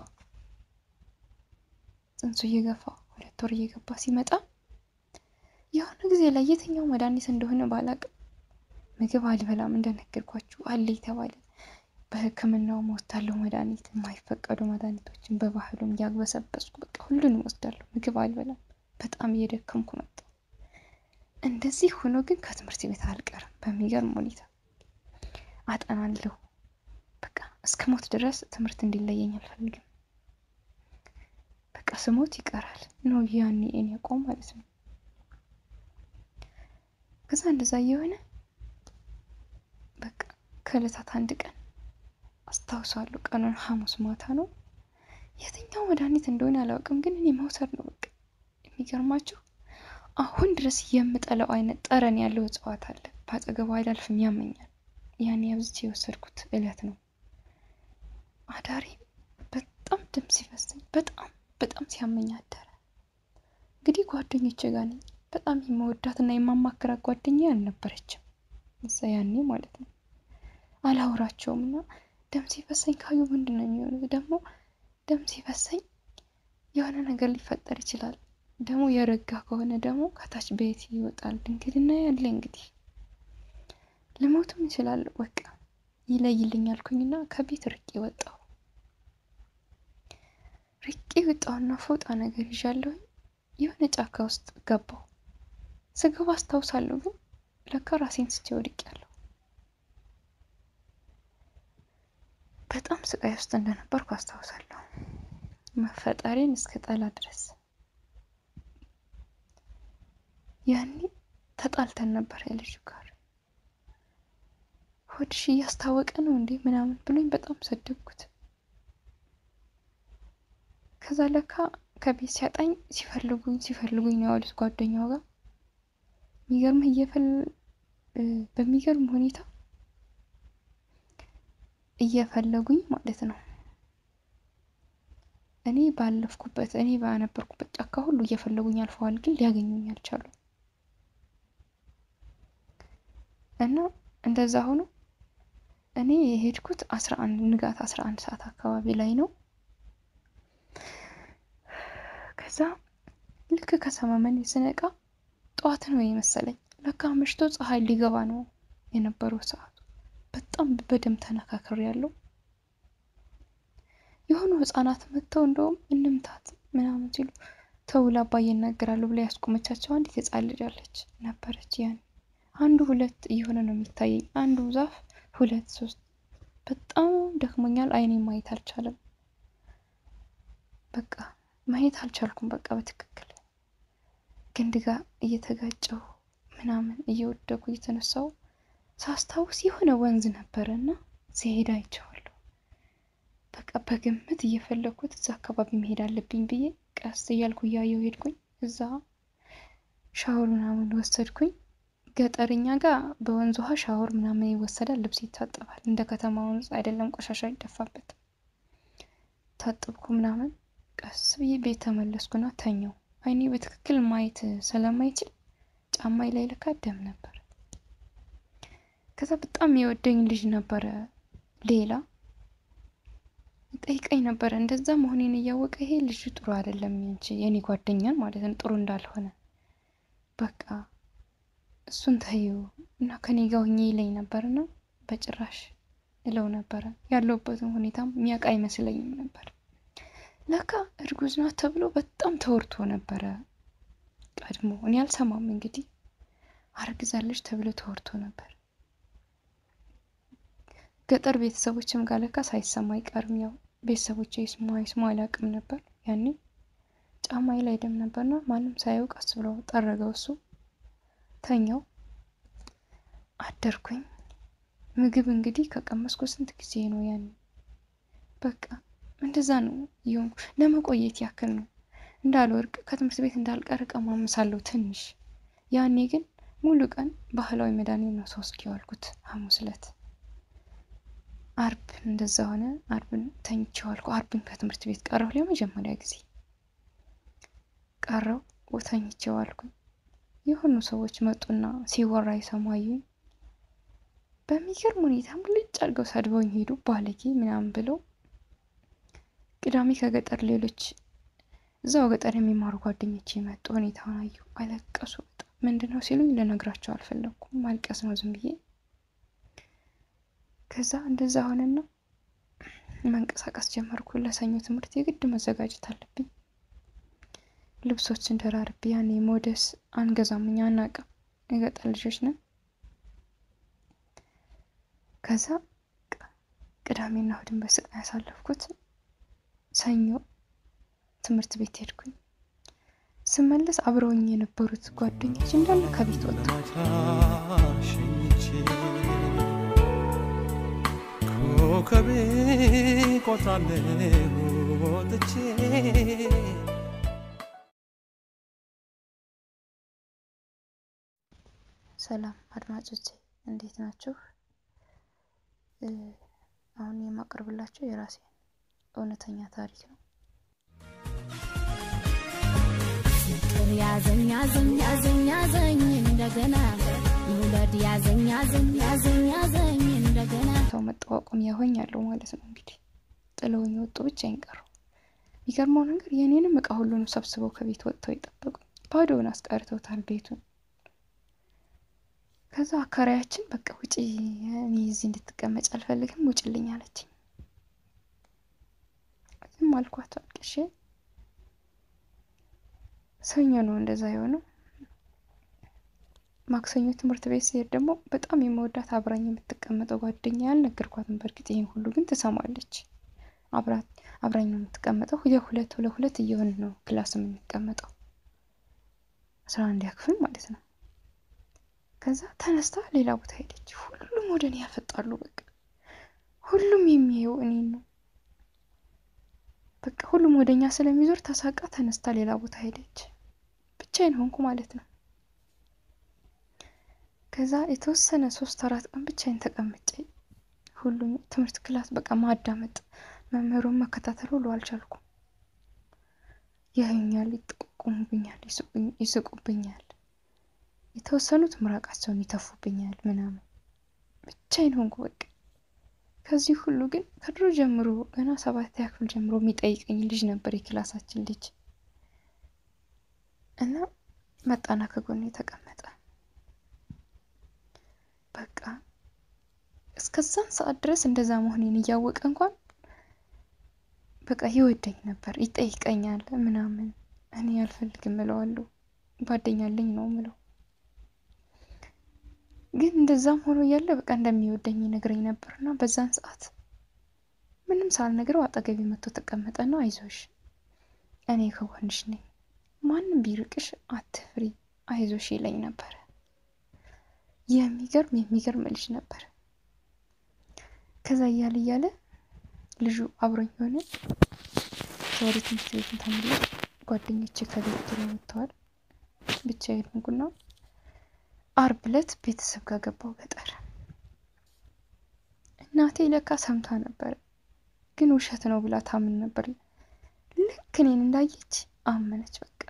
ጽንሱ እየገፋ ሁለት ወር እየገባ ሲመጣ የሆነ ጊዜ ላይ የትኛው መድኃኒት እንደሆነ ባላቅም ምግብ አልበላም እንደነገርኳችሁ አለ የተባለ በሕክምናው ወስዳለሁ መድኃኒት የማይፈቀዱ መድኃኒቶችን በባህሉም እያግበሰበስኩ በቃ ሁሉንም ወስዳለሁ። ምግብ አልበላም። በጣም እየደከምኩ መጣ። እንደዚህ ሆኖ ግን ከትምህርት ቤት አልቀርም። በሚገርም ሁኔታ አጠናለሁ። በቃ እስከ ሞት ድረስ ትምህርት እንዲለየኝ አልፈልግም። በቃ ስሞት ይቀራል ነው ያኔ እኔ ያቆም ማለት ነው። ከዛ እንደዛ እየሆነ በቃ ከዕለታት አንድ ቀን አስታውሳለሁ። ቀኑን ሐሙስ ማታ ነው። የትኛው መድኃኒት እንደሆነ አላውቅም፣ ግን እኔ መውሰድ ነው በቃ። የሚገርማችሁ አሁን ድረስ የምጠለው አይነት ጠረን ያለው እጽዋት አለ። በአጠገቡ አላልፍም፣ ያመኛል። ያኔ አብዝቼ የወሰድኩት እለት ነው። አዳሪ በጣም ደም ሲፈሰኝ በጣም በጣም ሲያመኝ አደረ። እንግዲህ ጓደኞቼ ጋር ነኝ። በጣም የመወዳት እና የማማክራት ጓደኛ አልነበረችም እዛ ያኔ ማለት ነው። አላውራቸውም እና ደም ሲፈሰኝ ካዩ ምንድን ነው የሚሆኑት? ደግሞ ደም ሲፈሰኝ የሆነ ነገር ሊፈጠር ይችላል። ደግሞ የረጋ ከሆነ ደግሞ ከታች ቤት ይወጣል። ድንግልና ያለ እንግዲህ ልሞትም እችላለሁ። በቃ ይለይልኝ አልኩኝና ከቤት ርቄ ወጣሁ። ርቄ ወጣሁና ፎጣ ነገር ይዣለሁ። የሆነ ጫካ ውስጥ ገባሁ። ስገባ አስታውሳለሁ፣ ግን ለካ ራሴን ስቼ ወድቄያለሁ። በጣም ስቃይ ውስጥ እንደነበርኩ አስታውሳለሁ። መፈጠሬን እስከ ጠላ ድረስ ያኔ ተጣልተን ነበር የልጁ ጋር። ሆድሽ እያስታወቀ ነው እንዴ ምናምን ብሎኝ በጣም ሰደብኩት። ከዛ ለካ ከቤት ሲያጣኝ ሲፈልጉኝ ሲፈልጉኝ ነው ያሉት ጓደኛው ጋር የሚገርምህ እየፈል በሚገርም ሁኔታ እየፈለጉኝ ማለት ነው። እኔ ባለፍኩበት እኔ ባነበርኩበት ጫካ ሁሉ እየፈለጉኝ አልፈዋል፣ ግን ሊያገኙኝ አልቻሉም። እና እንደዛ ሆኖ እኔ የሄድኩት አስራ አንድ ንጋት አስራ አንድ ሰዓት አካባቢ ላይ ነው። ከዛ ልክ ከሰማመን ስነቃ ጠዋት ነው የመሰለኝ። ለካ መሽቶ ፀሐይ ሊገባ ነው የነበረው ሰዓቱ። በጣም በደም ተነካክር ያለው የሆኑ ህጻናት መጥተው እንደውም እንምታት ምናምን ሲሉ ተውላ አባዬ ይናገራሉ ብላ ያስቆመቻቸው አንዲት ህጻን ልጅ አለች ነበረች። ያን አንዱ ሁለት እየሆነ ነው የሚታየኝ። አንዱ ዛፍ ሁለት ሶስት። በጣም ደክሞኛል። አይኔ ማየት አልቻለም። በቃ ማየት አልቻልኩም። በቃ በትክክል ግንድ ጋር እየተጋጨው ምናምን እየወደቁ እየተነሳው ሳስታውስ የሆነ ወንዝ ነበረ እና ሲሄድ አይቼዋለሁ። በቃ በግምት እየፈለግኩት እዛ አካባቢ መሄድ አለብኝ ብዬ ቀስ እያልኩ እያየው ሄድኩኝ። እዛ ሻወር ምናምን ወሰድኩኝ። ገጠርኛ ጋር በወንዝ ውሃ ሻወር ምናምን ይወሰዳል፣ ልብስ ይታጠባል። እንደ ከተማ ወንዝ አይደለም፣ ቆሻሻ አይደፋበትም። ታጠብኩ ምናምን ቀስ ብዬ ቤት ተመለስኩና ተኛው። አይኔ በትክክል ማየት ስለማይችል ጫማይ ላይ ለካ ደም ነበር። ከዛ በጣም የወደኝ ልጅ ነበረ ሌላ ጠይቀኝ ነበረ። እንደዛ መሆኔን እያወቀ ይሄ ልጅ ጥሩ አይደለም እንጂ የኔ ጓደኛን ማለት ነው ጥሩ እንዳልሆነ በቃ እሱን ተይው እና ከኔ ጋር ሁኜ ይለኝ ነበርና በጭራሽ እለው ነበረ። ያለሁበትን ሁኔታም የሚያውቅ አይመስለኝም ነበር። ለካ እርጉዝ ናት ተብሎ በጣም ተወርቶ ነበረ ቀድሞ። እኔ አልሰማም እንግዲህ አርግዛለች ተብሎ ተወርቶ ነበር። ገጠር ቤተሰቦችም ጋር ለካ ሳይሰማ አይቀርም። ያው ቤተሰቦች ይስሙ አይስሙ አላውቅም ነበር ያኔ። ጫማዬ ላይ ደም ነበርና ማንም ሳያውቅ ቀስ ብሎ ጠረገው እሱ። ተኛው አደርኩኝ። ምግብ እንግዲህ ከቀመስኩ ስንት ጊዜ ነው ያኔ። በቃ እንደዛ ነው እየሆንኩ ለመቆየት ያክል ነው እንዳልወርቅ ከትምህርት ቤት እንዳልቀር እቀማምሳለሁ ትንሽ። ያኔ ግን ሙሉ ቀን ባህላዊ መድኃኒት ነው ሶስት የዋልኩት ሐሙስ ዕለት አርብ እንደዛ ሆነ። አርብን ተኝቼ ዋልኩ። አርብን ከትምህርት ቤት ቀረሁ ለመጀመሪያ ጊዜ ቀረው ተኝቼ ዋልኩኝ። የሆኑ ሰዎች መጡና ሲወራ የሰማዩኝ በሚገርም ሁኔታ ሙልጭ አድርገው ሰድበውኝ ሄዱ። ባለጌ ምናምን ብለው ቅዳሜ ከገጠር ሌሎች እዛው ገጠር የሚማሩ ጓደኞች የመጡ ሁኔታውን አዩ፣ አለቀሱ። በጣም ምንድን ነው ሲሉኝ ልነግራቸው አልፈለኩም። ማልቀስ ነው ዝም ብዬ። ከዛ እንደዛ ሆነና መንቀሳቀስ ጀመርኩ። ለሰኞ ትምህርት የግድ መዘጋጀት አለብኝ። ልብሶችን ደራርቤ ያኔ ሞደስ አንገዛም እኛ አናውቅም፣ የገጠር ልጆች ነን። ከዛ ቅዳሜና እሑድን በስቃይ ያሳለፍኩት። ሰኞ ትምህርት ቤት ሄድኩኝ። ስመለስ አብረውኝ የነበሩት ጓደኞች እንዳለ ከቤት ወጡ። ኮከቤ ቆጥራለሁ ወጥቼ ሰላም አድማጮቼ እንዴት ናችሁ? አሁን የማቀርብላችሁ የራሴ እውነተኛ ታሪክ ነው። ፍቅር ያዘኝ ያዘኝ ያዘኝ ያዘኝ እንደገና መውለድ ያዘኝ ያዘኝ ያዘኝ ያዘኝ እንደገና ሰው መጠዋቆም ያሆኝ ያለው ማለት ነው። እንግዲህ ጥለውኝ ወጡ፣ ብቻዬን ቀረሁ። የሚገርመው ነገር የኔንም እቃ ሁሉንም ሰብስበው ከቤት ወጥተው የጠበቁኝ ባዶውን አስቀርተውታል ቤቱን። ከዛ አካሪያችን በቃ ውጪ፣ እኔ እዚህ እንድትቀመጭ አልፈልግም፣ ውጭልኝ አለችኝ። ዝም አልኳት አልቅሼ። ሰኞ ነው እንደዛ የሆነው። ማክሰኞ ትምህርት ቤት ሲሄድ ደግሞ በጣም የመወዳት አብራኝ የምትቀመጠው ጓደኛ ያልነገርኳትም፣ በእርግጥ ይህን ሁሉ ግን ትሰማለች። አብራኝ ነው የምትቀመጠው። የሁለት ለሁለት እየሆን ነው ክላስ የምንቀመጠው አስራ አንድ ያክፍል ማለት ነው። ከዛ ተነስታ ሌላ ቦታ ሄደች። ሁሉም ወደ እኔ ያፈጣሉ። በቃ ሁሉም የሚያየው እኔን ነው። በቃ ሁሉም ወደ እኛ ስለሚዞር ተሳቃ ተነስታ ሌላ ቦታ ሄደች። ብቻዬን ሆንኩ ማለት ነው። ከዛ የተወሰነ ሶስት አራት ቀን ብቻዬን ተቀምጬ ሁሉም ትምህርት ክላስ በቃ ማዳመጥ መምህሩን መከታተል ሁሉ አልቻልኩም። ያዩኛል፣ ይጠቁሙብኛል፣ ይስቁብኛል። የተወሰኑት ምራቃቸውን ይተፉብኛል ምናምን ብቻዬን ሆንኩ በቃ። ከዚህ ሁሉ ግን ከድሮ ጀምሮ ገና ሰባተኛ ክፍል ጀምሮ የሚጠይቀኝ ልጅ ነበር የክላሳችን ልጅ እና መጣና ከጎኔ ተቀመጠ። በቃ እስከዛን ሰዓት ድረስ እንደዛ መሆኔን እያወቀ እንኳን በቃ ይወደኝ ነበር፣ ይጠይቀኛል ምናምን። እኔ አልፈልግም እለዋለሁ፣ ጓደኛለኝ ነው ምለው። ግን እንደዛም ሆኖ እያለ በቃ እንደሚወደኝ ይነግረኝ ነበር እና በዛን ሰዓት ምንም ሳልነግረው አጠገቤ መጥቶ ተቀመጠና አይዞሽ፣ እኔ ከጎንሽ ነኝ፣ ማንም ቢርቅሽ አትፍሪ፣ አይዞሽ ይለኝ ነበረ። የሚገርም የሚገርም ልጅ ነበር። ከዛ እያለ እያለ ልጁ አብሮኝ ሆነ። ወደ ትምህርት ቤት ተመለስ። ጓደኞቼ ከቤት ጥሎ ወጥተዋል። ብቻዬን ሆንኩና አርብ ዕለት ቤተሰብ ጋር ገባው ገጠር። እናቴ ለካ ሰምታ ነበር፣ ግን ውሸት ነው ብላ ታምን ነበር። ልክ እኔን እንዳየች አመነች። በቃ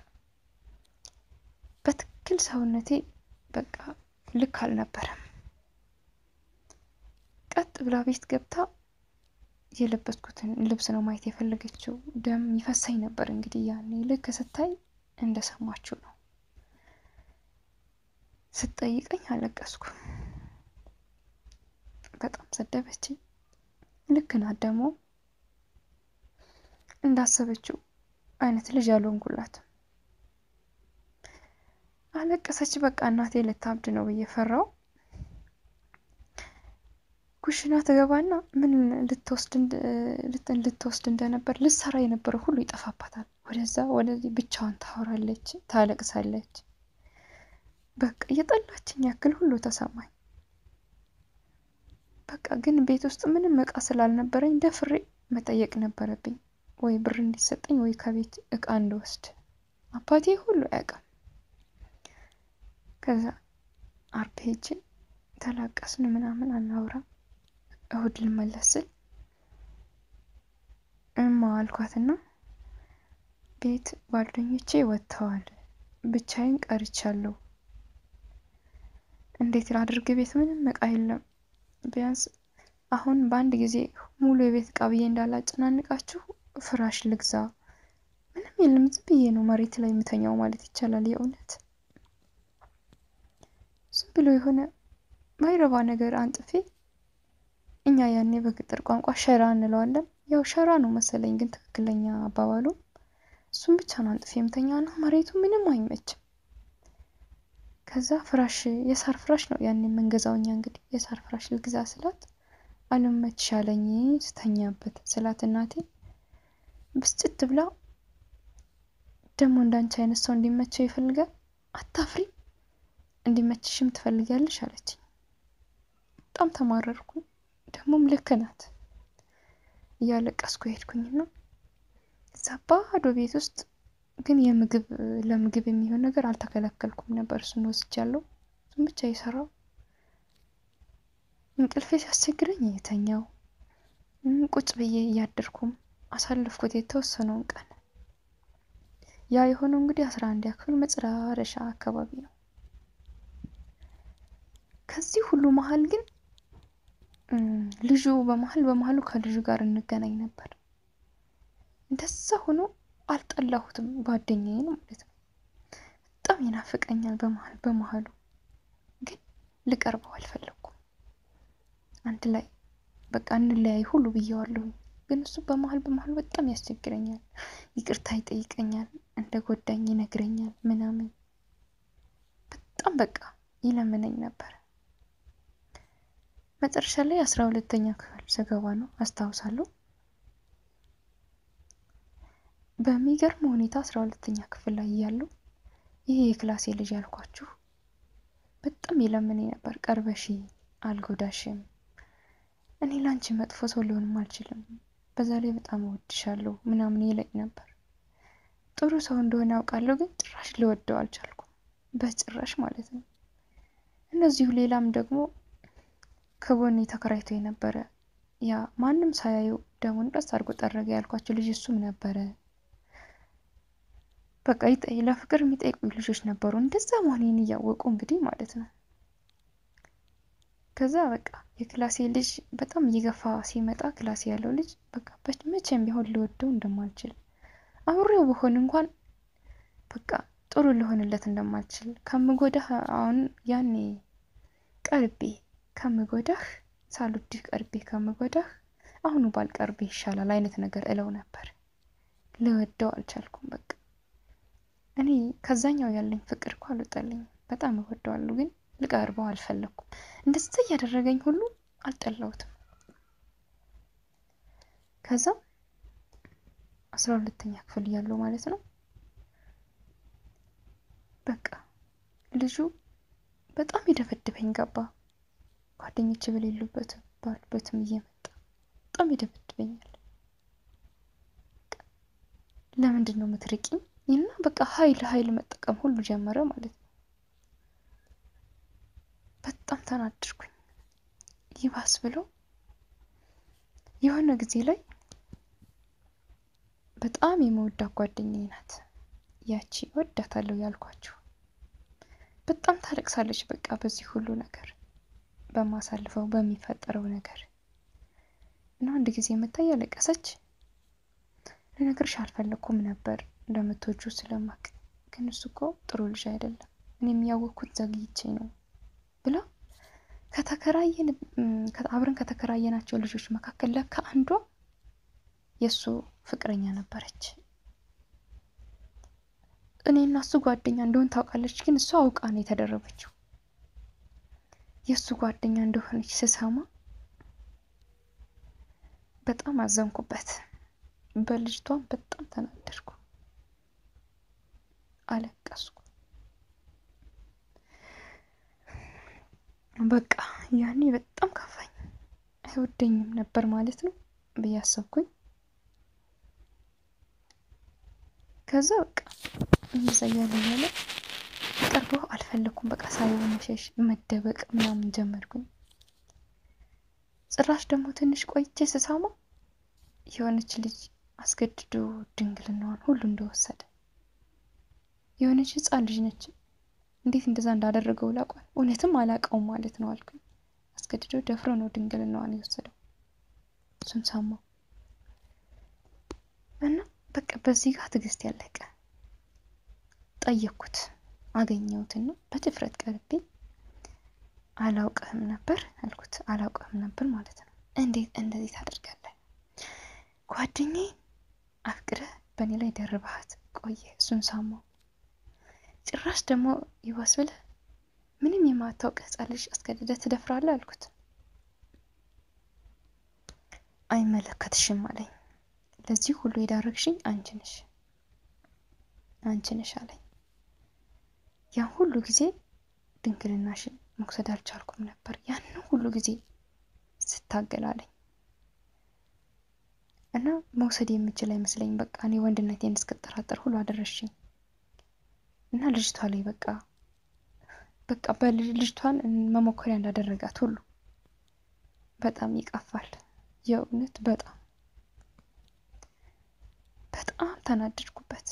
በትክክል ሰውነቴ በቃ ልክ አልነበረም። ቀጥ ብላ ቤት ገብታ የለበስኩትን ልብስ ነው ማየት የፈለገችው። ደም ይፈሳኝ ነበር እንግዲህ ያኔ። ልክ ስታይ እንደሰማችሁ ነው። ስትጠይቀኝ አለቀስኩ። በጣም ሰደበችኝ። ልክ ናት ደግሞ እንዳሰበችው አይነት ልጅ አልሆንኩላትም። አለቀሰች። በቃ እናቴ ልታብድ ነው ብዬ ፈራው። ኩሽና ትገባና ምን ልትወስድ እንደነበር ልትሰራ የነበረ ሁሉ ይጠፋባታል። ወደዛ ወደዚህ ብቻዋን ታወራለች፣ ታለቅሳለች። በቃ እየጠላችኝ ያክል ሁሉ ተሰማኝ። በቃ ግን ቤት ውስጥ ምንም እቃ ስላልነበረኝ ደፍሬ መጠየቅ ነበረብኝ፣ ወይ ብር እንዲሰጠኝ ወይ ከቤት እቃ እንድወስድ። አባቴ ሁሉ አያውቅም። ከዛ አርብ ሄጄ ተላቀስን ምናምን አናውራ እሁድ ልመለስ ስል እማ አልኳትና ቤት ጓደኞቼ ወጥተዋል፣ ብቻዬን ቀርቻለሁ። እንዴት ላድርግ? ቤት ምንም እቃ የለም። ቢያንስ አሁን በአንድ ጊዜ ሙሉ የቤት እቃ ብዬ እንዳላጨናንቃችሁ ፍራሽ ልግዛ። ምንም የለም፣ ዝም ብዬ ነው መሬት ላይ የምተኛው ማለት ይቻላል። የእውነት ዝም ብሎ የሆነ ማይረባ ነገር አንጥፌ እኛ ያኔ በገጠር ቋንቋ ሸራ እንለዋለን። ያው ሸራ ነው መሰለኝ ግን ትክክለኛ አባባሉ እሱም ብቻ ነው አንጥፌ የምተኛ ነው። መሬቱ ምንም አይመችም። ከዛ ፍራሽ የሳር ፍራሽ ነው ያኔ የምንገዛው እኛ እንግዲህ የሳር ፍራሽ ልግዛ ስላት አልመችሽ አለኝ ስተኛበት ስላት እናቴ ብስጭት ብላ ደግሞ እንዳንቺ አይነት ሰው እንዲመቸው ይፈልጋል አታፍሪ እንዲመችሽም ትፈልጊያለሽ አለችኝ። በጣም ተማረርኩ። ደግሞም ልክ ናት። እያለቀስኩ ሄድኩኝና እዛ ባዶ ቤት ውስጥ ግን የምግብ ለምግብ የሚሆን ነገር አልተከለከልኩም ነበር። እሱን ወስጃለሁ። እሱን ብቻ የሰራው እንቅልፌ ሲያስቸግረኝ የተኛው ቁጭ ብዬ እያደርኩም አሳለፍኩት የተወሰነውን ቀን። ያ የሆነው እንግዲህ አስራ አንድ ክፍል መጨረሻ አካባቢ ነው። ከዚህ ሁሉ መሀል ግን ልጁ በመሀል በመሀሉ ከልጁ ጋር እንገናኝ ነበር። እንደዛ ሆኖ አልጠላሁትም፣ ጓደኛዬን ማለት ነው። በጣም ይናፍቀኛል በመሀል በመሀሉ ግን ልቀርበው አልፈለኩም። አንድ ላይ በቃ እንለያይ ሁሉ ብዬዋለሁኝ። ግን እሱ በመሀል በመሀል በጣም ያስቸግረኛል፣ ይቅርታ ይጠይቀኛል፣ እንደ ጎዳኝ ይነግረኛል ምናምን በጣም በቃ ይለምነኝ ነበር። መጨረሻ ላይ አስራ ሁለተኛ ክፍል ስገባ ነው አስታውሳለሁ። በሚገርም ሁኔታ አስራ ሁለተኛ ክፍል ላይ እያለሁ ይሄ የክላሴ ልጅ ያልኳችሁ በጣም ይለምነኝ ነበር። ቀርበሺ አልጎዳሽም፣ እኔ ላንቺ መጥፎ ሰው ሊሆንም አልችልም፣ በዛ ላይ በጣም እወድሻለሁ ምናምን ይለኝ ነበር። ጥሩ ሰው እንደሆነ ያውቃለሁ፣ ግን ጭራሽ ሊወደው አልቻልኩም፣ በጭራሽ ማለት ነው። እነዚሁ ሌላም ደግሞ ከጎኔ ተከራይቶ የነበረ ያ ማንም ሳያየው ደሙን ቀስ አድርጎ ጠረገ ያልኳቸው ልጅ እሱም ነበረ። በቃ ይጠ- ለፍቅር የሚጠይቁ ልጆች ነበሩ። እንደዛ መሆኔን እያወቁ እንግዲህ ማለት ነው። ከዛ በቃ የክላሴ ልጅ በጣም እየገፋ ሲመጣ ክላሴ ያለው ልጅ በቃ በ- መቼም ቢሆን ልወደው እንደማልችል አብሬው ብሆን እንኳን በቃ ጥሩ ልሆንለት እንደማልችል ከምጎዳህ አሁን ያኔ ቀርቤ ከምጎዳህ ሳልወድህ ቀርቤ ከምጎዳህ አሁኑ ባልቀርቤ ይሻላል አይነት ነገር እለው ነበር። ልወደው አልቻልኩም። በቃ እኔ ከዛኛው ያለኝ ፍቅር እኮ አልወጣልኝም። በጣም እወደዋለሁ፣ ግን ልቀርበው አልፈለግኩም። እንደዛ እያደረገኝ ሁሉ አልጠላሁትም። ከዛ አስራ ሁለተኛ ክፍል እያለሁ ማለት ነው በቃ ልጁ በጣም ይደበድበኝ ገባ። ጓደኞች በሌሉበት ባሉበትም እየመጣ በጣም ይደበድበኛል። ለምንድን ነው የምትርቂኝ? እና በቃ ኃይል ኃይል መጠቀም ሁሉ ጀመረ ማለት ነው። በጣም ተናደድኩኝ። ይባስ ብሎ የሆነ ጊዜ ላይ በጣም የመወዳት ጓደኛዬ ናት ያቺ ወዳታለሁ ያልኳችሁ በጣም ታለቅሳለች። በቃ በዚህ ሁሉ ነገር በማሳልፈው በሚፈጠረው ነገር እና አንድ ጊዜ መታ እያለቀሰች ልነግርሽ አልፈለኩም ነበር እንደምትወጁ ስለማቅ፣ ግን እሱ እኮ ጥሩ ልጅ አይደለም፣ እኔም ያወቅኩት ዘግይቼ ነው ብላ ከተከራየን አብረን ከተከራየናቸው ልጆች መካከል ለካ አንዷ የእሱ ፍቅረኛ ነበረች። እኔና እሱ ጓደኛ እንደሆን ታውቃለች፣ ግን እሷ አውቃ ነው የተደረበችው። የእሱ ጓደኛ እንደሆነች ስሰማ በጣም አዘንኩበት። በልጅቷም በጣም ተናደድኩ፣ አለቀስኩ። በቃ ያኔ በጣም ከፋኝ። አይወደኝም ነበር ማለት ነው ብዬ አሰብኩኝ። ከዛ በቃ እንደዛ እያለ እያለ ቀርበው አልፈለኩም። በቃ ሳየው መሸሽ፣ መደበቅ ምናምን ጀመርኩኝ። ጭራሽ ደግሞ ትንሽ ቆይቼ ስሰማ የሆነች ልጅ አስገድዶ ድንግልናዋን ሁሉ እንደወሰደ የሆነች ሕፃን ልጅ ነች። እንዴት እንደዛ እንዳደረገው ላቋል እውነትም አላውቀውም ማለት ነው አልኩኝ። አስገድዶ ደፍሮ ነው ድንግልናዋን የወሰደው። እሱን ሰማው እና በቃ በዚህ ጋር ትዕግስት ያለቀ ጠየቅኩት። አገኘሁትና በድፍረት ቀርቤ አላውቅህም ነበር አልኩት። አላውቅህም ነበር ማለት ነው። እንዴት እንደዚህ ታደርጋለህ? ጓደኛዬን አፍቅረህ በእኔ ላይ ደርበሃት ቆየ። እሱን ሰማው። ጭራሽ ደግሞ ይባስ ብለህ ምንም የማታውቅ ሕፃን ልጅ አስገድደህ ትደፍራለህ አልኩት። አይመለከትሽም አለኝ። ለዚህ ሁሉ የዳረግሽኝ አንቺ ነሽ አንቺ ነሽ አለኝ። ያን ሁሉ ጊዜ ድንግልናሽን መውሰድ አልቻልኩም ነበር። ያንን ሁሉ ጊዜ ስታገላለኝ እና መውሰድ የምችል አይመስለኝ። በቃ እኔ ወንድነቴን እስክጠራጠር ሁሉ አደረሽኝ እና ልጅቷ ላይ በቃ በቃ በልጅቷን መሞከሪያ እንዳደረጋት ሁሉ በጣም ይቀፋል። የእውነት በጣም በጣም ተናደድኩበት።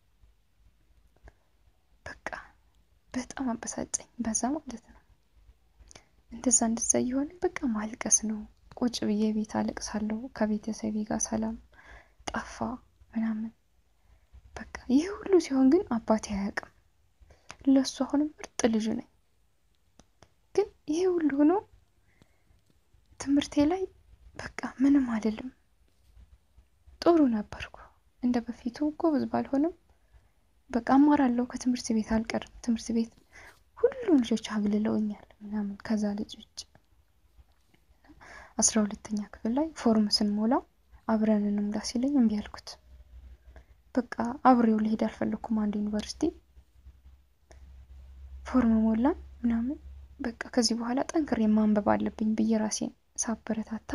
በቃ በጣም አበሳጨኝ። በዛ ማለት ነው እንደዛ እንደዛ እየሆነ በቃ ማልቀስ ነው። ቁጭ ብዬ ቤት አለቅሳለሁ። ከቤተሰቤ ጋር ሰላም ጠፋ ምናምን በቃ ይህ ሁሉ ሲሆን ግን አባቴ አያውቅም። ለእሱ አሁንም ምርጥ ልጁ ነኝ። ግን ይሄ ሁሉ ሆኖ ትምህርቴ ላይ በቃ ምንም አይደለም። ጥሩ ነበርኩ። እንደ በፊቱ ጎበዝ ባልሆንም በቃ አማራለሁ። ከትምህርት ቤት አልቀርም። ትምህርት ቤት ሁሉም ልጆች አግልለውኛል ምናምን ከዛ ልጅ ውጭ አስራ ሁለተኛ ክፍል ላይ ፎርም ስንሞላ አብረን እንሙላ ሲለኝ እምቢ አልኩት። በቃ አብሬው ልሄድ አልፈለኩም። አንድ ዩኒቨርሲቲ ፎርም ሞላን ምናምን በቃ ከዚህ በኋላ ጠንክሬ ማንበብ አለብኝ ብዬ ራሴን ሳበረታታ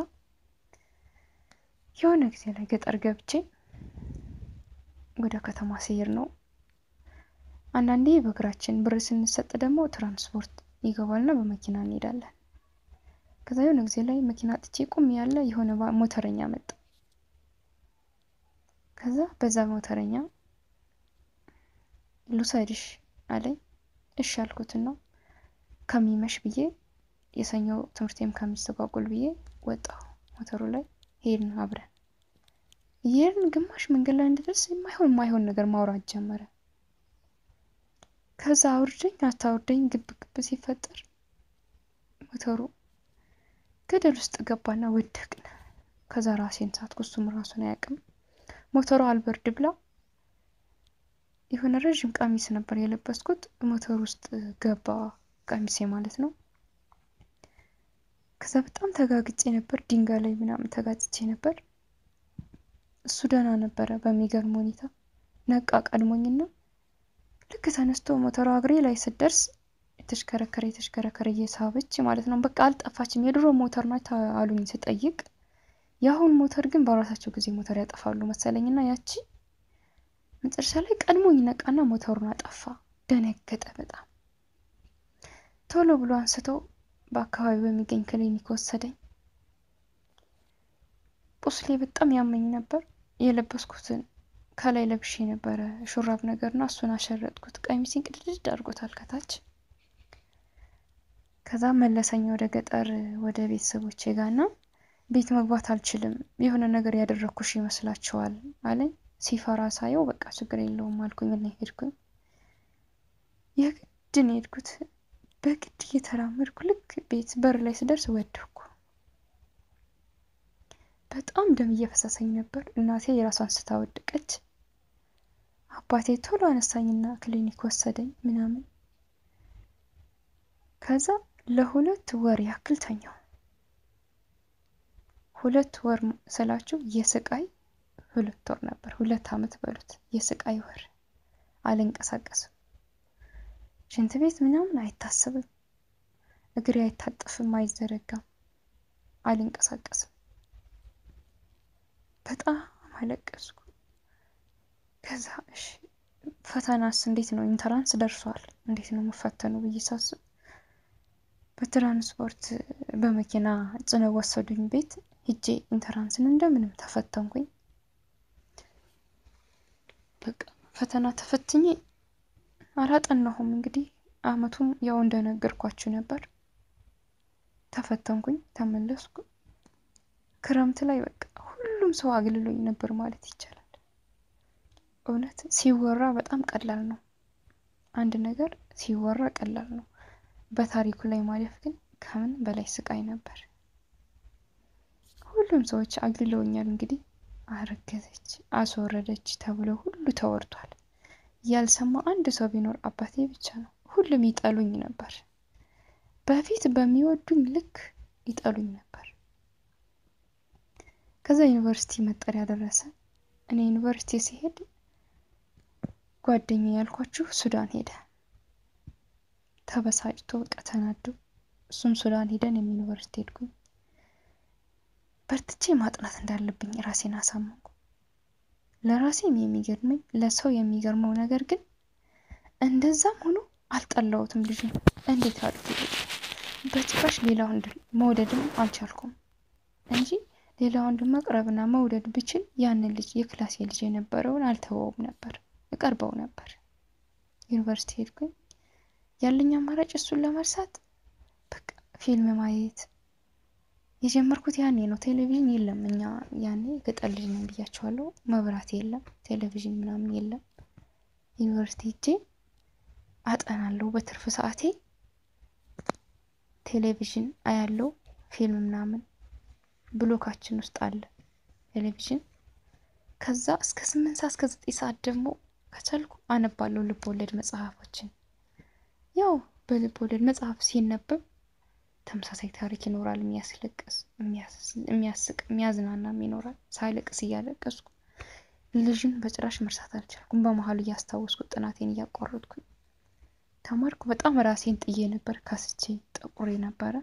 የሆነ ጊዜ ላይ ገጠር ገብቼ ወደ ከተማ ስሄድ ነው አንዳንዴ በእግራችን ብር ስንሰጥ ደግሞ ትራንስፖርት ይገባልና በመኪና እንሄዳለን። ከዛ የሆነ ጊዜ ላይ መኪና ጥቼ ቁም ያለ የሆነ ሞተረኛ መጣ። ከዛ በዛ ሞተረኛ ልውሰድሽ አለኝ። እሺ አልኩትና ከሚመሽ ብዬ የሰኞ ትምህርቴም ከሚስተጓጉል ብዬ ወጣሁ። ሞተሩ ላይ ሄድን አብረን እየሄድን ግማሽ መንገድ ላይ እንድደርስ የማይሆን የማይሆን ነገር ማውራት ጀመረ። ከዛ አውርደኝ አታውርደኝ ግብ ግብ ሲፈጠር ሞተሩ ገደል ውስጥ ገባና ወደቅን። ከዛ ራሴን ሳትኩ፣ እሱም ራሱን አያውቅም። ሞተሩ አልበርድ ብላ የሆነ ረዥም ቀሚስ ነበር የለበስኩት ሞተሩ ውስጥ ገባ፣ ቀሚሴ ማለት ነው። ከዛ በጣም ተጋግጬ ነበር፣ ድንጋይ ላይ ምናምን ተጋጭቼ ነበር። እሱ ደህና ነበረ በሚገርም ሁኔታ ነቃ ቀድሞኝና ልክ ተነስቶ ሞተሯ እግሬ ላይ ስትደርስ የተሽከረከረ የተሽከረከረ እየሳበች ማለት ነው። በቃ አልጠፋችም። የድሮ ሞተር ናት አሉኝ ስጠይቅ፣ የአሁን ሞተር ግን በራሳቸው ጊዜ ሞተር ያጠፋሉ መሰለኝና ያቺ መጨረሻ ላይ ቀድሞኝ ነቃና ሞተሩን አጠፋ። ደነገጠ በጣም ቶሎ ብሎ አንስቶ በአካባቢ በሚገኝ ክሊኒክ ወሰደኝ። ቁስሌ በጣም ያመኝ ነበር። የለበስኩትን ከላይ ለብሼ ነበረ ሹራብ ነገርና እሱን አሸረጥኩት። ቀሚሴን ቅድድድ አድርጎታል ከታች። ከዛ መለሰኝ ወደ ገጠር ወደ ቤተሰቦቼ ጋርና ቤት መግባት አልችልም፣ የሆነ ነገር ያደረግኩሽ ይመስላችኋል አለኝ። ሲፈራ ሳየው በቃ ችግር የለውም አልኩኝ እና ሄድኩኝ። የግድ ነው የሄድኩት። በግድ እየተራመድኩ ልክ ቤት በር ላይ ስደርስ ወደኩ። በጣም ደም እየፈሰሰኝ ነበር። እናቴ የራሷን ስታ ወደቀች። አባቴ ቶሎ አነሳኝና ክሊኒክ ወሰደኝ ምናምን። ከዛ ለሁለት ወር ያክል ተኛው። ሁለት ወር ስላችሁ የስቃይ ሁለት ወር ነበር። ሁለት ዓመት በሉት የስቃይ ወር። አልንቀሳቀስም። ሽንት ቤት ምናምን አይታሰብም። እግሬ አይታጠፍም፣ አይዘረጋም። አልንቀሳቀስም። በጣም አለቀስኩ። ከዛ እሺ ፈተናስ እንዴት ነው? ኢንተራንስ ደርሷል። እንዴት ነው የምፈተኑ ብዬ ሳስብ በትራንስፖርት በመኪና ጭነው ወሰዱኝ ቤት ሂጄ ኢንተራንስን እንደምንም ተፈተንኩኝ። በቃ ፈተና ተፈትኜ አላጠናሁም። እንግዲህ አመቱም ያው እንደነገርኳችሁ ነበር። ተፈተንኩኝ፣ ተመለስኩ። ክረምት ላይ በቃ ሁሉም ሰው አግልሎኝ ነበር ማለት ይቻላል። እውነት ሲወራ በጣም ቀላል ነው። አንድ ነገር ሲወራ ቀላል ነው። በታሪኩ ላይ ማለፍ ግን ከምን በላይ ስቃይ ነበር። ሁሉም ሰዎች አግልለውኛል። እንግዲህ አረገዘች፣ አስወረደች ተብሎ ሁሉ ተወርቷል። ያልሰማ አንድ ሰው ቢኖር አባቴ ብቻ ነው። ሁሉም ይጠሉኝ ነበር። በፊት በሚወዱኝ ልክ ይጠሉኝ ነበር። ከዛ ዩኒቨርሲቲ መጠሪያ ደረሰ። እኔ ዩኒቨርሲቲ ሲሄድ ጓደኛ ያልኳችሁ ሱዳን ሄደ። ተበሳጭቶ በቃ ተናዶ እሱም ሱዳን ሄደን ዩኒቨርሲቲ ሄድኩኝ። በርትቼ ማጥናት እንዳለብኝ ራሴን አሳመንኩ። ለራሴም የሚገርመኝ ለሰው የሚገርመው ነገር ግን እንደዛም ሆኖ አልጠላሁትም። ልጅ እንዴት አድርጌ በጭራሽ ሌላ ወንድ መውደድም አልቻልኩም እንጂ ሌላ ወንድ መቅረብና መውደድ ብችል ያንን ልጅ የክላሴ ልጅ የነበረውን አልተወውም ነበር፣ እቀርበው ነበር። ዩኒቨርሲቲ ሄድኩኝ። ያለኝ አማራጭ እሱን ለመርሳት በቃ ፊልም ማየት የጀመርኩት ያኔ ነው። ቴሌቪዥን የለም። እኛ ያኔ ገጠር ልጅ ነን ብያቸዋለሁ። መብራት የለም፣ ቴሌቪዥን ምናምን የለም። ዩኒቨርሲቲ ሄጄ አጠናለሁ። በትርፍ ሰዓቴ ቴሌቪዥን አያለው፣ ፊልም ምናምን ብሎካችን ውስጥ አለ ቴሌቪዥን። ከዛ እስከ ስምንት ሰዓት እስከ ዘጠኝ ሰዓት ደግሞ ከቻልኩ አነባለሁ ልብ ወለድ መጽሐፎችን። ያው በልብ ወለድ መጽሐፍ ሲነበብ ተመሳሳይ ታሪክ ይኖራል። የሚያስለቅስ፣ የሚያስቅ፣ የሚያዝናናም ይኖራል። ሳይለቅስ እያለቀስኩ ልጅን በጭራሽ መርሳት አልቻልኩም። በመሀሉ እያስታወስኩ ጥናቴን እያቋረጥኩኝ ተማርኩ። በጣም ራሴን ጥዬ ነበር። ካስቼ ጠቁሬ ነበረ።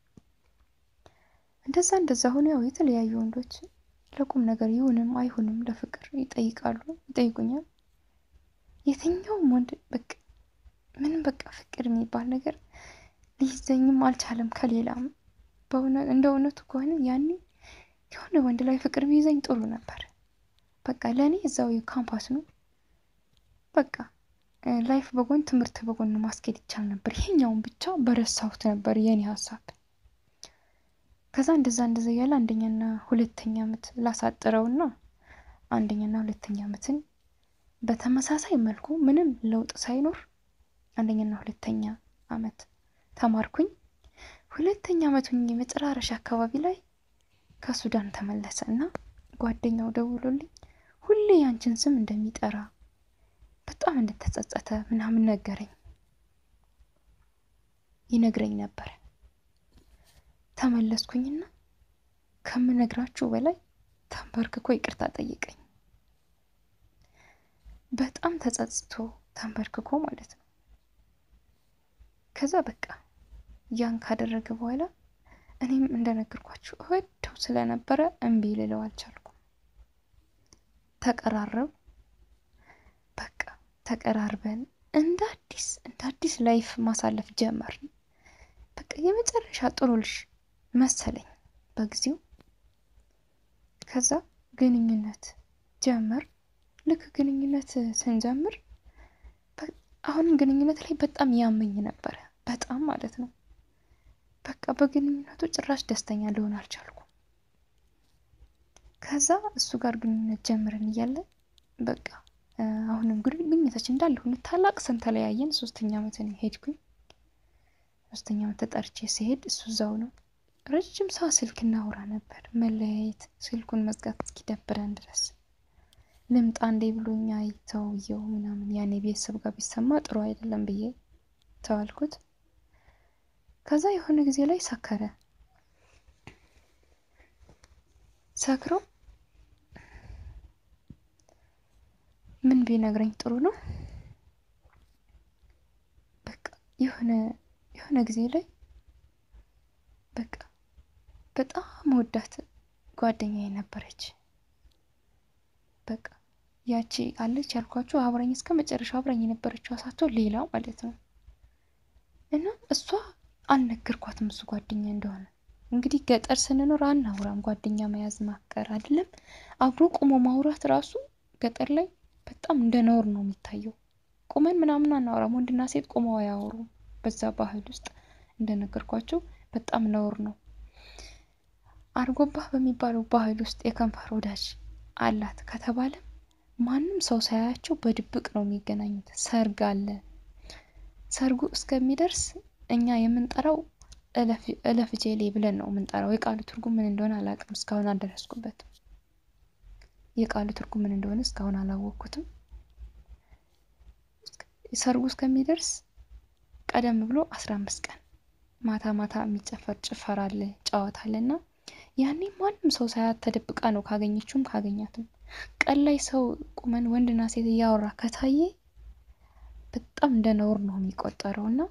እንደዛ እንደዛ ሆኖ ያው የተለያዩ ወንዶች ለቁም ነገር ይሁንም አይሁንም ለፍቅር ይጠይቃሉ፣ ይጠይቁኛል። የትኛውም ወንድ በቃ ምንም በቃ ፍቅር የሚባል ነገር ሊይዘኝም አልቻለም። ከሌላም እንደ እውነቱ ከሆነ ያኔ የሆነ ወንድ ላይ ፍቅር ቢይዘኝ ጥሩ ነበር። በቃ ለእኔ እዛው ካምፓስ ነው። በቃ ላይፍ በጎን ትምህርት በጎን ማስኬድ ይቻል ነበር። ይሄኛውን ብቻ በረሳሁት ነበር የኔ ሀሳብ። ከዛ እንደዛ እንደዛ እያለ አንደኛና ሁለተኛ ዓመት ላሳጥረውና አንደኛና ሁለተኛ ዓመትን በተመሳሳይ መልኩ ምንም ለውጥ ሳይኖር አንደኛና ሁለተኛ ዓመት ተማርኩኝ። ሁለተኛ ዓመቱን የመጨራረሻ አካባቢ ላይ ከሱዳን ተመለሰ እና ጓደኛው ደውሎልኝ ሁሌ ያንቺን ስም እንደሚጠራ በጣም እንደተጸጸተ ምናምን ነገረኝ ይነግረኝ ነበር። ተመለስኩኝና ከምነግራችሁ በላይ ተንበርክኮ ይቅርታ ጠየቀኝ። በጣም ተጸጽቶ ተንበርክኮ ማለት ነው። ከዛ በቃ ያን ካደረገ በኋላ እኔም እንደነገርኳችሁ እወደው ስለነበረ እምቢ ልለው አልቻልኩም። ተቀራረብ በቃ ተቀራርበን እንደ አዲስ እንደ አዲስ ላይፍ ማሳለፍ ጀመርን። በቃ የመጨረሻ ጥሩ ልጅ መሰለኝ በጊዜው። ከዛ ግንኙነት ጀመር። ልክ ግንኙነት ስንጀምር አሁንም ግንኙነት ላይ በጣም ያመኝ ነበረ፣ በጣም ማለት ነው። በቃ በግንኙነቱ ጭራሽ ደስተኛ ልሆን አልቻልኩም። ከዛ እሱ ጋር ግንኙነት ጀምረን እያለ በቃ አሁንም ግንኙነታችን እንዳለ ሆኖ ታላቅ ስን ተለያየን። ሶስተኛ ዓመትን ሄድኩኝ። ሶስተኛ ዓመት ተጠርቼ ሲሄድ እሱ እዛው ነው። ረጅም ሰዓት ስልክ እናውራ ነበር። መለያየት ስልኩን መዝጋት እስኪደብረን ድረስ ልምጣ እንዴ ብሎኛ ተውየው ምናምን ያኔ ቤተሰብ ጋር ቢሰማ ጥሩ አይደለም ብዬ ተዋልኩት። ከዛ የሆነ ጊዜ ላይ ሰከረ። ሰክሮ ምን ቢነግረኝ ጥሩ ነው? በቃ የሆነ የሆነ ጊዜ ላይ በቃ በጣም ወዳት ጓደኛዬ ነበረች። በቃ ያቺ አለች ያልኳችሁ አብራኝ እስከ መጨረሻው አብራኝ የነበረችው አሳቶ ሌላ ማለት ነው። እና እሷ አልነገርኳትም እሱ ጓደኛ እንደሆነ። እንግዲህ ገጠር ስንኖር አናውራም፣ ጓደኛ መያዝ ማፍቀር አይደለም። አብሮ ቁሞ ማውራት ራሱ ገጠር ላይ በጣም እንደ ነውር ነው የሚታየው። ቁመን ምናምን አናወራም፣ ወንድና ሴት ቁመው አያወሩም። በዛ ባህል ውስጥ እንደነገርኳቸው በጣም ነውር ነው። አርጎባህ በሚባለው ባህል ውስጥ የከንፈር ወዳጅ አላት ከተባለ ማንም ሰው ሳያያቸው በድብቅ ነው የሚገናኙት። ሰርግ አለ። ሰርጉ እስከሚደርስ እኛ የምንጠራው እለፍ ጄሌ ብለን ነው የምንጠራው። የቃሉ ትርጉም ምን እንደሆነ አላውቅም፣ እስካሁን አልደረስኩበትም። የቃሉ ትርጉም ምን እንደሆነ እስካሁን አላወቅኩትም። ሰርጉ እስከሚደርስ ቀደም ብሎ አስራ አምስት ቀን ማታ ማታ የሚጨፈር ጭፈራ አለ፣ ጨዋታ አለ እና ያኔ ማንም ሰው ሳያት ተደብቃ ነው ካገኘችውም ካገኛትም። ቀን ላይ ሰው ቁመን ወንድና ሴት እያወራ ከታየ በጣም እንደ ነውር ነው የሚቆጠረው እና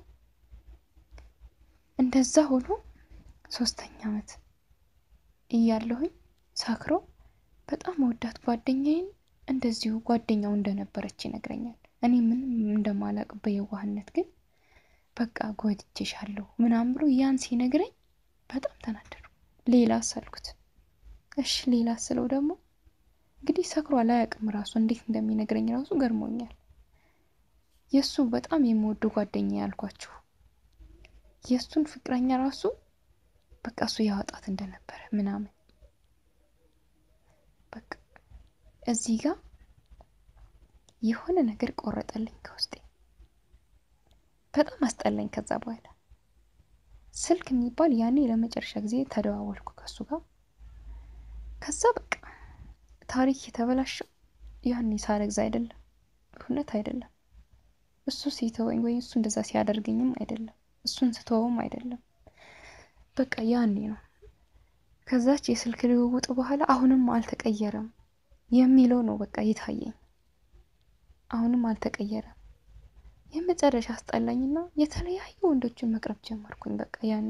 እንደዛ ሆኖ ሶስተኛ ዓመት እያለሁኝ ሰክሮ በጣም ወዳት ጓደኛዬን እንደዚሁ ጓደኛው እንደነበረች ይነግረኛል። እኔ ምንም እንደማላቅ በየዋህነት ግን በቃ ጎድቼሻለሁ ምናምን ብሎ ያን ሲነግረኝ በጣም ተናደዱ። ሌላ አሳልኩት። እሺ ሌላ ስለው ደግሞ እንግዲህ ሰክሮ አላያውቅም ራሱ እንዴት እንደሚነግረኝ ራሱ ገርሞኛል። የእሱ በጣም የምወደው ጓደኛ ያልኳችሁ የእሱን ፍቅረኛ ራሱ በቃ እሱ ያወጣት እንደነበረ ምናምን በቃ እዚህ ጋር የሆነ ነገር ቆረጠልኝ ከውስጤ። በጣም አስጠላኝ። ከዛ በኋላ ስልክ የሚባል ያኔ ለመጨረሻ ጊዜ ተደዋወልኩ ከሱ ጋር። ከዛ በቃ ታሪክ የተበላሸው ያኔ ሳረግዝ አይደለም፣ እውነት አይደለም። እሱ ሲተወኝ ወይ እሱ እንደዛ ሲያደርገኝም አይደለም፣ እሱን ስተወውም አይደለም። በቃ ያኔ ነው። ከዛች የስልክ ልውውጥ በኋላ አሁንም አልተቀየረም የሚለው ነው በቃ የታየኝ። አሁንም አልተቀየረም። የመጨረሻ አስጠላኝና የተለያዩ ወንዶችን መቅረብ ጀመርኩኝ። በቃ ያኔ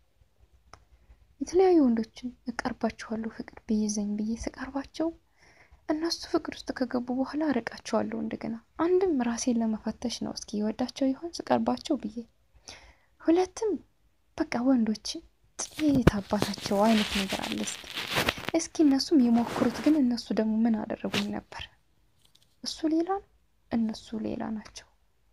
የተለያዩ ወንዶችን እቀርባቸዋለሁ ፍቅር ብይዘኝ ብዬ ስቀርባቸው እነሱ ፍቅር ውስጥ ከገቡ በኋላ አርቃቸዋለሁ። እንደገና አንድም ራሴን ለመፈተሽ ነው፣ እስኪ ይወዳቸው ይሆን ስቀርባቸው ብዬ፣ ሁለትም በቃ ወንዶች ጥቂት አባታቸው አይነት ነገር አለ። እስኪ እስኪ እነሱም የሞክሩት። ግን እነሱ ደግሞ ምን አደረጉኝ ነበር? እሱ ሌላ ነው፣ እነሱ ሌላ ናቸው።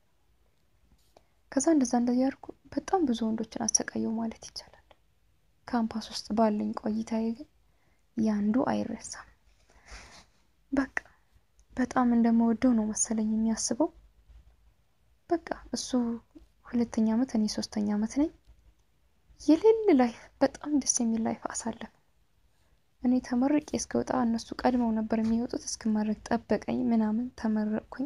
ከዛ እንደዛ እንደዚህ ያድርጉ በጣም ብዙ ወንዶችን አሰቃየው ማለት ይቻላል። ካምፓስ ውስጥ ባለኝ ቆይታዬ ግን ያንዱ አይረሳም። በቃ በጣም እንደምወደው ነው መሰለኝ የሚያስበው። በቃ እሱ ሁለተኛ ዓመት እኔ ሶስተኛ ዓመት ነኝ። የሌለ ላይፍ በጣም ደስ የሚል ላይፍ አሳለፍ። እኔ ተመርቄ እስከወጣ እነሱ ቀድመው ነበር የሚወጡት። እስክመረቅ ጠበቀኝ ምናምን ተመረቅኩኝ።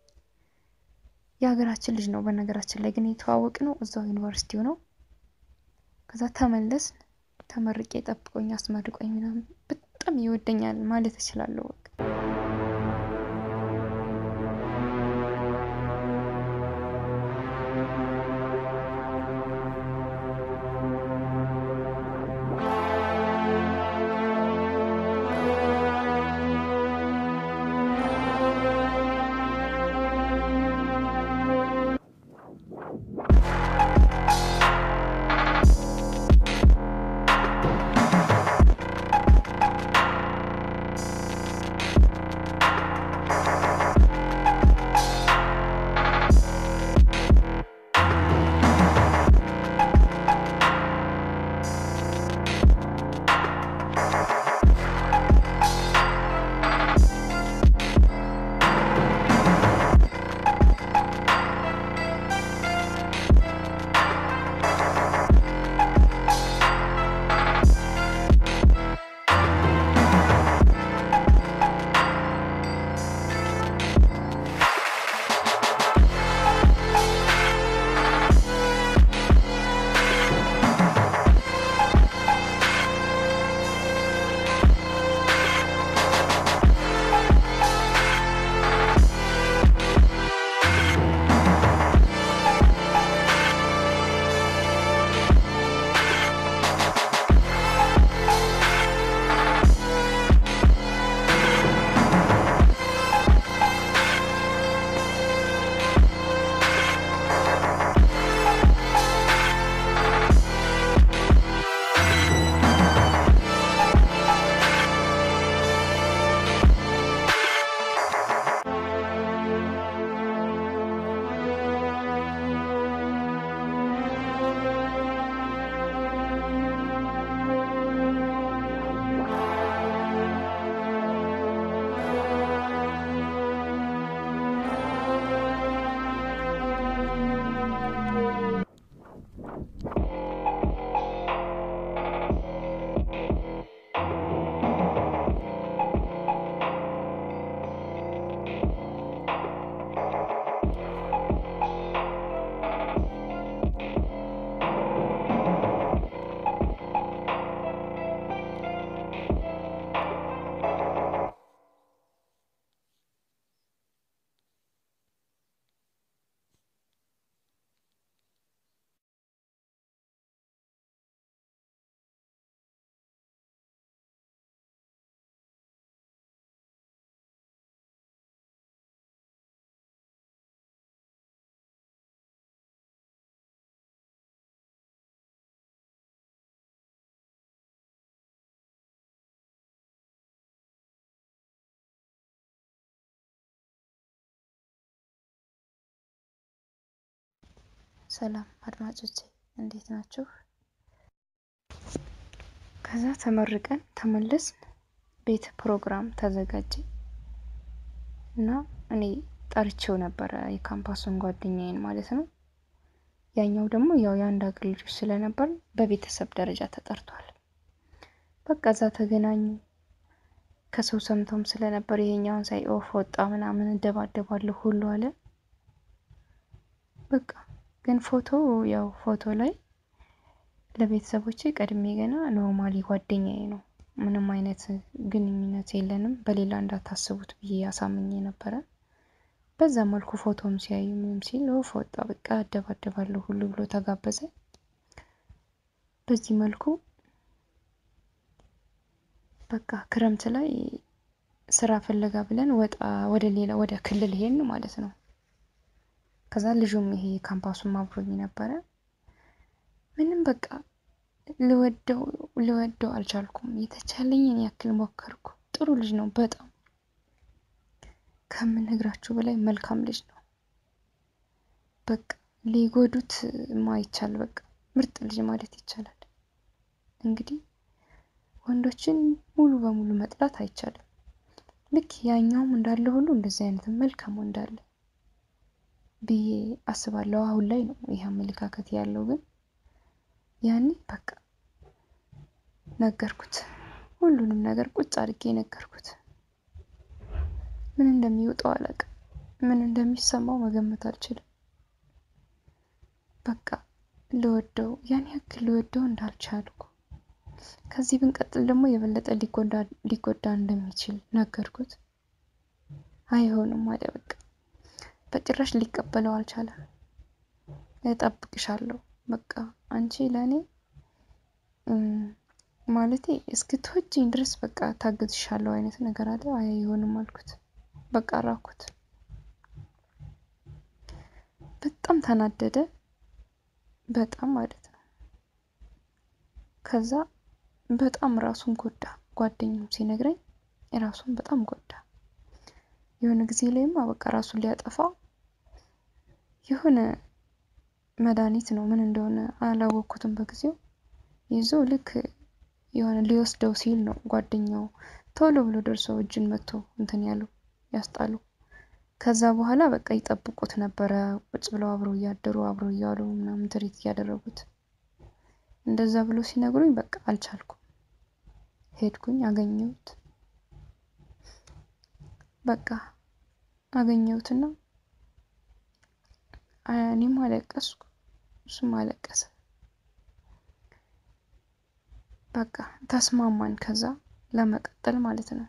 የሀገራችን ልጅ ነው በነገራችን ላይ ግን የተዋወቅ ነው እዛው ዩኒቨርሲቲው ነው። ከዛ ተመለስን። ተመርቄ ጠብቆኝ አስመርቆኝ ምናምን በጣም ይወደኛል ማለት እችላለሁ። በቃ ሰላም አድማጮቼ እንዴት ናችሁ? ከዛ ተመርቀን ተመለስን። ቤት ፕሮግራም ተዘጋጀ እና እኔ ጠርቼው ነበረ የካምፓሱን ጓደኛዬን ማለት ነው። ያኛው ደግሞ ያው የአንድ ሀገር ልጆች ስለነበር በቤተሰብ ደረጃ ተጠርቷል። በቃ እዛ ተገናኙ። ከሰው ሰምተውም ስለነበር ይሄኛውን ሳይ ኦፍ ወጣ ምናምን እደባደባለሁ ሁሉ አለ። በቃ ግን ፎቶ ያው ፎቶ ላይ ለቤተሰቦቼ ቀድሜ ገና ኖርማሊ ጓደኛዬ ነው፣ ምንም አይነት ግንኙነት የለንም፣ በሌላ እንዳታስቡት ብዬ ያሳምኜ ነበረ። በዛ መልኩ ፎቶም ሲያዩ ምንም ሲል ኦፍ ወጣ፣ በቃ አደባደባለሁ ሁሉ ብሎ ተጋበዘ። በዚህ መልኩ በቃ ክረምት ላይ ስራ ፍለጋ ብለን ወጣ ወደ ሌላ ወደ ክልል ሄድን ማለት ነው። ከዛ ልጁም ይሄ ካምፓሱም አብሮኝ ነበረ። ምንም በቃ ልወደው ልወደው አልቻልኩም። የተቻለኝን ያክል ሞከርኩ። ጥሩ ልጅ ነው በጣም ከምነግራችሁ በላይ መልካም ልጅ ነው። በቃ ሊጎዱት ማይቻል በቃ ምርጥ ልጅ ማለት ይቻላል። እንግዲህ ወንዶችን ሙሉ በሙሉ መጥላት አይቻልም። ልክ ያኛውም እንዳለ ሁሉ እንደዚህ አይነት መልካም ወንድ አለ ብዬ አስባለሁ። አሁን ላይ ነው ይህ አመለካከት ያለው፣ ግን ያኔ በቃ ነገርኩት። ሁሉንም ነገር ቁጭ አድርጌ ነገርኩት። ምን እንደሚወጣው አላውቅም። ምን እንደሚሰማው መገመት አልችልም። በቃ ልወደው ያን ያክል ልወደው እንዳልቻልኩ ከዚህ ብንቀጥል ደግሞ የበለጠ ሊጎዳ እንደሚችል ነገርኩት። አይሆንም አለ በቃ በጭራሽ ሊቀበለው አልቻለም። እጠብቅሻለሁ በቃ አንቺ ለእኔ ማለቴ እስክትወጂኝ ድረስ በቃ ታግዝሻለሁ አይነት ነገር አለ። አይሆንም አልኩት። በቃ ራኩት። በጣም ተናደደ። በጣም ማለት ነው። ከዛ በጣም ራሱን ጎዳ። ጓደኛው ሲነግረኝ ራሱን በጣም ጎዳ። የሆነ ጊዜ ላይማ በቃ ራሱን ሊያጠፋ የሆነ መድኃኒት ነው ምን እንደሆነ አላወቅኩትም በጊዜው ይዞ ልክ የሆነ ሊወስደው ሲል ነው ጓደኛው ቶሎ ብሎ ደርሶ እጅን መቶ እንትን ያሉ ያስጣሉ። ከዛ በኋላ በቃ ይጠብቁት ነበረ። ቁጭ ብለው አብረው እያደሩ አብረው እያሉ ምናምን ትሪት እያደረጉት እንደዛ ብሎ ሲነግሩኝ በቃ አልቻልኩም። ሄድኩኝ፣ አገኘሁት። በቃ አገኘሁትና እኔም አለቀስኩ፣ እሱም አለቀሰ። በቃ ተስማማን። ከዛ ለመቀጠል ማለት ነው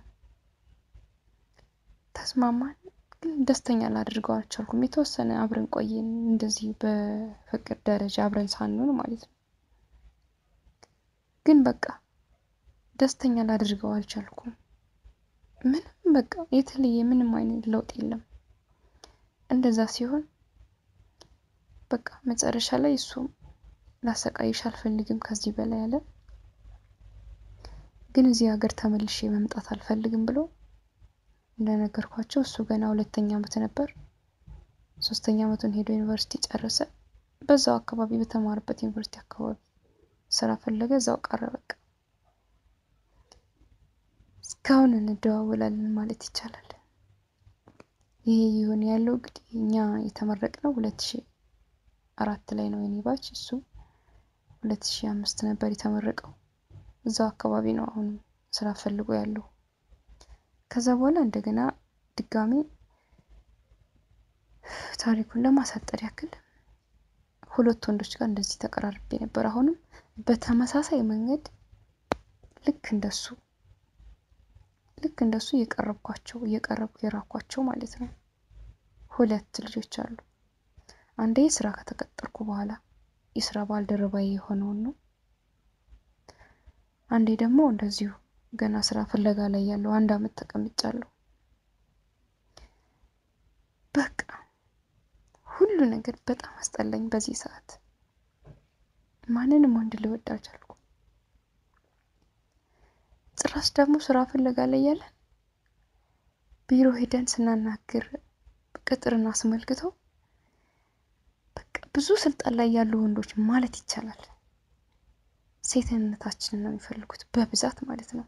ተስማማን። ግን ደስተኛ ላድርገው አልቻልኩም። የተወሰነ አብረን ቆየን፣ እንደዚህ በፍቅር ደረጃ አብረን ሳንሆን ማለት ነው። ግን በቃ ደስተኛ ላድርገው አልቻልኩም። ምንም በቃ የተለየ ምንም አይነት ለውጥ የለም። እንደዛ ሲሆን በቃ መጨረሻ ላይ እሱም ላሰቃይሽ አልፈልግም ከዚህ በላይ አለ። ግን እዚህ ሀገር ተመልሼ መምጣት አልፈልግም ብሎ እንደነገርኳቸው እሱ ገና ሁለተኛ ዓመት ነበር። ሶስተኛ ዓመቱን ሄዶ ዩኒቨርሲቲ ጨረሰ። በዛው አካባቢ በተማረበት ዩኒቨርሲቲ አካባቢ ስራ ፈለገ፣ እዛው ቀረ። በቃ እስካሁን እንደዋወላለን ማለት ይቻላል። ይሄ ይሁን ያለው እንግዲህ እኛ የተመረቅነው ሁለት ሺ አራት ላይ ነው የኔ ባች፣ እሱ ሁለት ሺ አምስት ነበር የተመረቀው። እዛው አካባቢ ነው አሁን ስራ ፈልጎ ያለው። ከዛ በኋላ እንደገና ድጋሚ ታሪኩን ለማሳጠር ያክል ሁለት ወንዶች ጋር እንደዚህ ተቀራርቤ ነበር። አሁንም በተመሳሳይ መንገድ ልክ እንደሱ ልክ እንደሱ እየቀረብኳቸው እየቀረብኩ የራኳቸው ማለት ነው። ሁለት ልጆች አሉ። አንዴ ስራ ከተቀጠርኩ በኋላ የስራ ባልደረባዬ የሆነውን ነው። አንዴ ደግሞ እንደዚሁ ገና ስራ ፍለጋ ላይ ያለው አንድ አመት ተቀምጫለሁ። በቃ ሁሉ ነገር በጣም አስጠላኝ። በዚህ ሰዓት ማንንም ወንድ ልወድ አልቻልኩም። ጭራሽ ደግሞ ስራ ፍለጋ ላይ ያለን ቢሮ ሄደን ስናናግር ቅጥርን አስመልክተው በቃ ብዙ ስልጣን ላይ ያሉ ወንዶች ማለት ይቻላል ሴትነታችንን ነው የሚፈልጉት በብዛት ማለት ነው።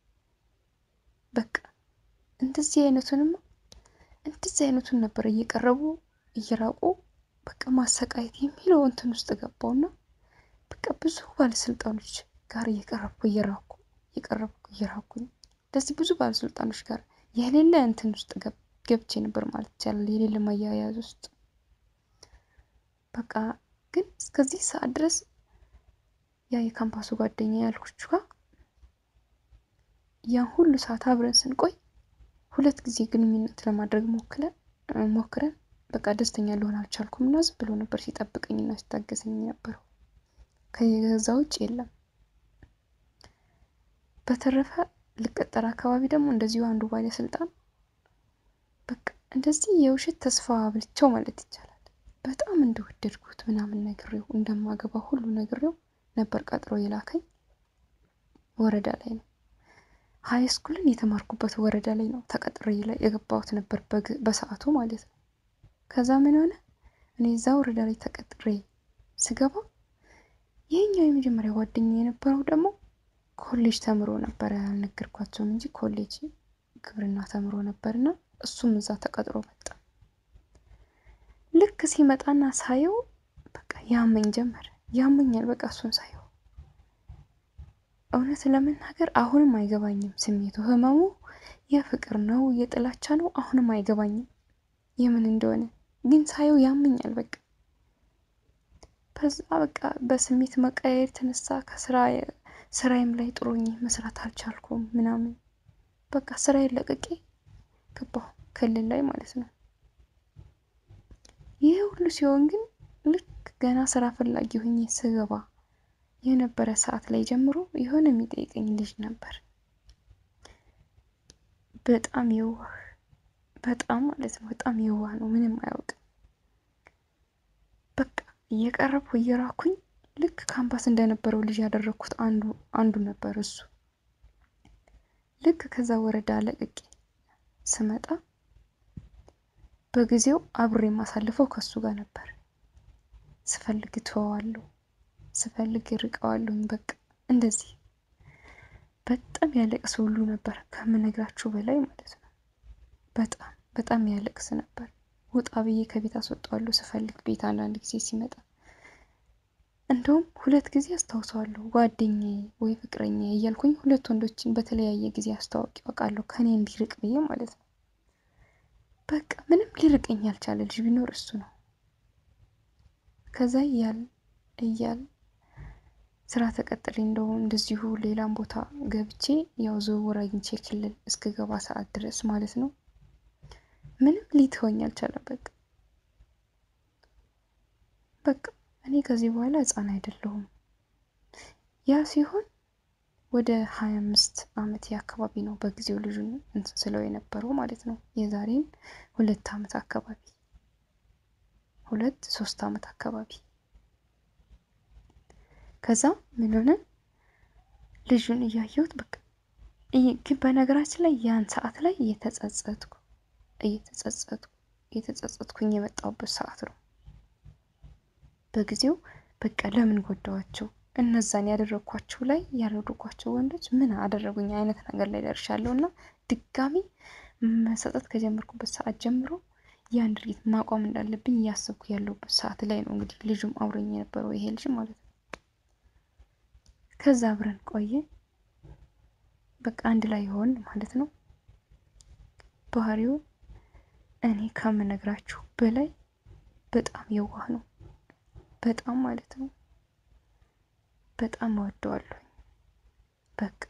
በቃ እንደዚህ አይነቱንም እንደዚህ አይነቱን ነበር እየቀረቡ እየራቁ በቃ ማሰቃየት የሚለው እንትን ውስጥ ገባውና በቃ ብዙ ባለስልጣኖች ጋር እየቀረብኩ እየራኩ እየቀረብኩ እየራኩኝ እንደዚህ ብዙ ባለስልጣኖች ጋር የሌለ እንትን ውስጥ ገብቼ ነበር ማለት ይቻላል። የሌለ ማያያዝ ውስጥ በቃ ግን እስከዚህ ሰዓት ድረስ ያ የካምፓሱ ጓደኛ ያልኩች ጋር ያን ሁሉ ሰዓት አብረን ስንቆይ ሁለት ጊዜ ግንኙነት ለማድረግ ሞክረን ሞክረን በቃ ደስተኛ ልሆን አልቻልኩም እና ዝም ብሎ ነበር ሲጠብቀኝና ሲታገሰኝ ነበረው። ከዛ ውጭ የለም። በተረፈ ልቀጠር አካባቢ ደግሞ እንደዚሁ አንዱ ባለስልጣን በቃ እንደዚህ የውሸት ተስፋ አብልቸው ማለት ይቻላል በጣም እንደወደድኩት ምናምን ነግሬው እንደማገባ ሁሉ ነግሬው ነበር ቀጥሮ የላከኝ። ወረዳ ላይ ነው ሀይ ስኩልን የተማርኩበት ወረዳ ላይ ነው ተቀጥሬ ላይ የገባሁት ነበር በሰዓቱ ማለት ነው። ከዛ ምን ሆነ እኔ እዛ ወረዳ ላይ ተቀጥሬ ስገባ ይህኛው የመጀመሪያ ጓደኛ የነበረው ደግሞ ኮሌጅ ተምሮ ነበረ። ያልነገርኳቸውም እንጂ ኮሌጅ ግብርና ተምሮ ነበርና እሱም እዛ ተቀጥሮ መጣ። ልክ ሲመጣና ሳየው በቃ ያመኝ ጀመረ። ያመኛል በቃ እሱን ሳየው እውነት ለመናገር አሁንም አይገባኝም ስሜቱ። ህመሙ የፍቅር ነው የጥላቻ ነው አሁንም አይገባኝም የምን እንደሆነ ግን ሳየው ያመኛል በቃ ከዛ በቃ በስሜት መቀየር የተነሳ ከስራ ስራዬም ላይ ጥሩኝ መስራት አልቻልኩም ምናምን በቃ ስራዬን ለቅቄ ገባሁ ክልል ላይ ማለት ነው። ይህ ሁሉ ሲሆን ግን ልክ ገና ስራ ፈላጊ ሆኜ ስገባ የነበረ ሰዓት ላይ ጀምሮ የሆነ የሚጠይቀኝ ልጅ ነበር። በጣም የዋህ በጣም ማለት ነው በጣም የዋህ ነው፣ ምንም አያውቅም። በቃ እየቀረብኩ እየራኩኝ ልክ ካምፓስ እንደነበረው ልጅ ያደረግኩት አንዱ አንዱ ነበር እሱ። ልክ ከዛ ወረዳ ለቅቄ ስመጣ በጊዜው አብሬ የማሳልፈው ከሱ ጋር ነበር። ስፈልግ እተወዋለሁ፣ ስፈልግ እርቀዋለሁኝ። በቃ እንደዚህ በጣም ያለቅስ ሁሉ ነበር ከምነግራችሁ በላይ ማለት ነው። በጣም በጣም ያለቅስ ነበር። ውጣ ብዬ ከቤት አስወጣዋለሁ ስፈልግ ቤት አንዳንድ ጊዜ ሲመጣ እንደውም ሁለት ጊዜ አስታውሰዋለሁ። ጓደኛዬ ወይ ፍቅረኛ እያልኩኝ ሁለት ወንዶችን በተለያየ ጊዜ አስተዋውቂ ያውቃለሁ ከኔ እንዲርቅ ብዬ ማለት ነው። በቃ ምንም ሊርቀኝ ያልቻለ ልጅ ቢኖር እሱ ነው። ከዛ እያል እያል ስራ ተቀጥሬ እንደው እንደዚሁ ሌላም ቦታ ገብቼ ያው ዝውውር አግኝቼ ክልል እስክገባ ሰዓት ድረስ ማለት ነው ምንም ሊተወኝ አልቻለም። በቃ በቃ እኔ ከዚህ በኋላ ሕፃን አይደለሁም። ያ ሲሆን ወደ ሀያ አምስት አመት አካባቢ ነው በጊዜው ልጁን እንትን ስለው የነበረው ማለት ነው። የዛሬን ሁለት አመት አካባቢ ሁለት ሶስት አመት አካባቢ ከዛ ምን ሆነ ልጁን እያየሁት በቃ ግን በነገራችን ላይ ያን ሰዓት ላይ እየተጸጸትኩ እየተጸጸትኩ እየተጸጸትኩኝ የመጣሁበት ሰዓት ነው። በጊዜው በቃ ለምን ጎዳዋቸው እነዛን ያደረግኳቸው ላይ ያደረግኳቸው ወንዶች ምን አደረጉኝ አይነት ነገር ላይ ደርሻለሁ እና ድጋሚ መሰጠት ከጀመርኩበት ሰዓት ጀምሮ ያን ድርጊት ማቆም እንዳለብኝ እያሰብኩ ያለሁበት ሰዓት ላይ ነው እንግዲህ ልጁም አብሮኝ የነበረው ይሄ ልጅ ማለት ነው። ከዛ አብረን ቆየ በቃ አንድ ላይ ይሆን ማለት ነው። ባህሪው እኔ ከምነግራችሁ በላይ በጣም የዋህ ነው። በጣም ማለት ነው። በጣም እወደዋለሁ። በቃ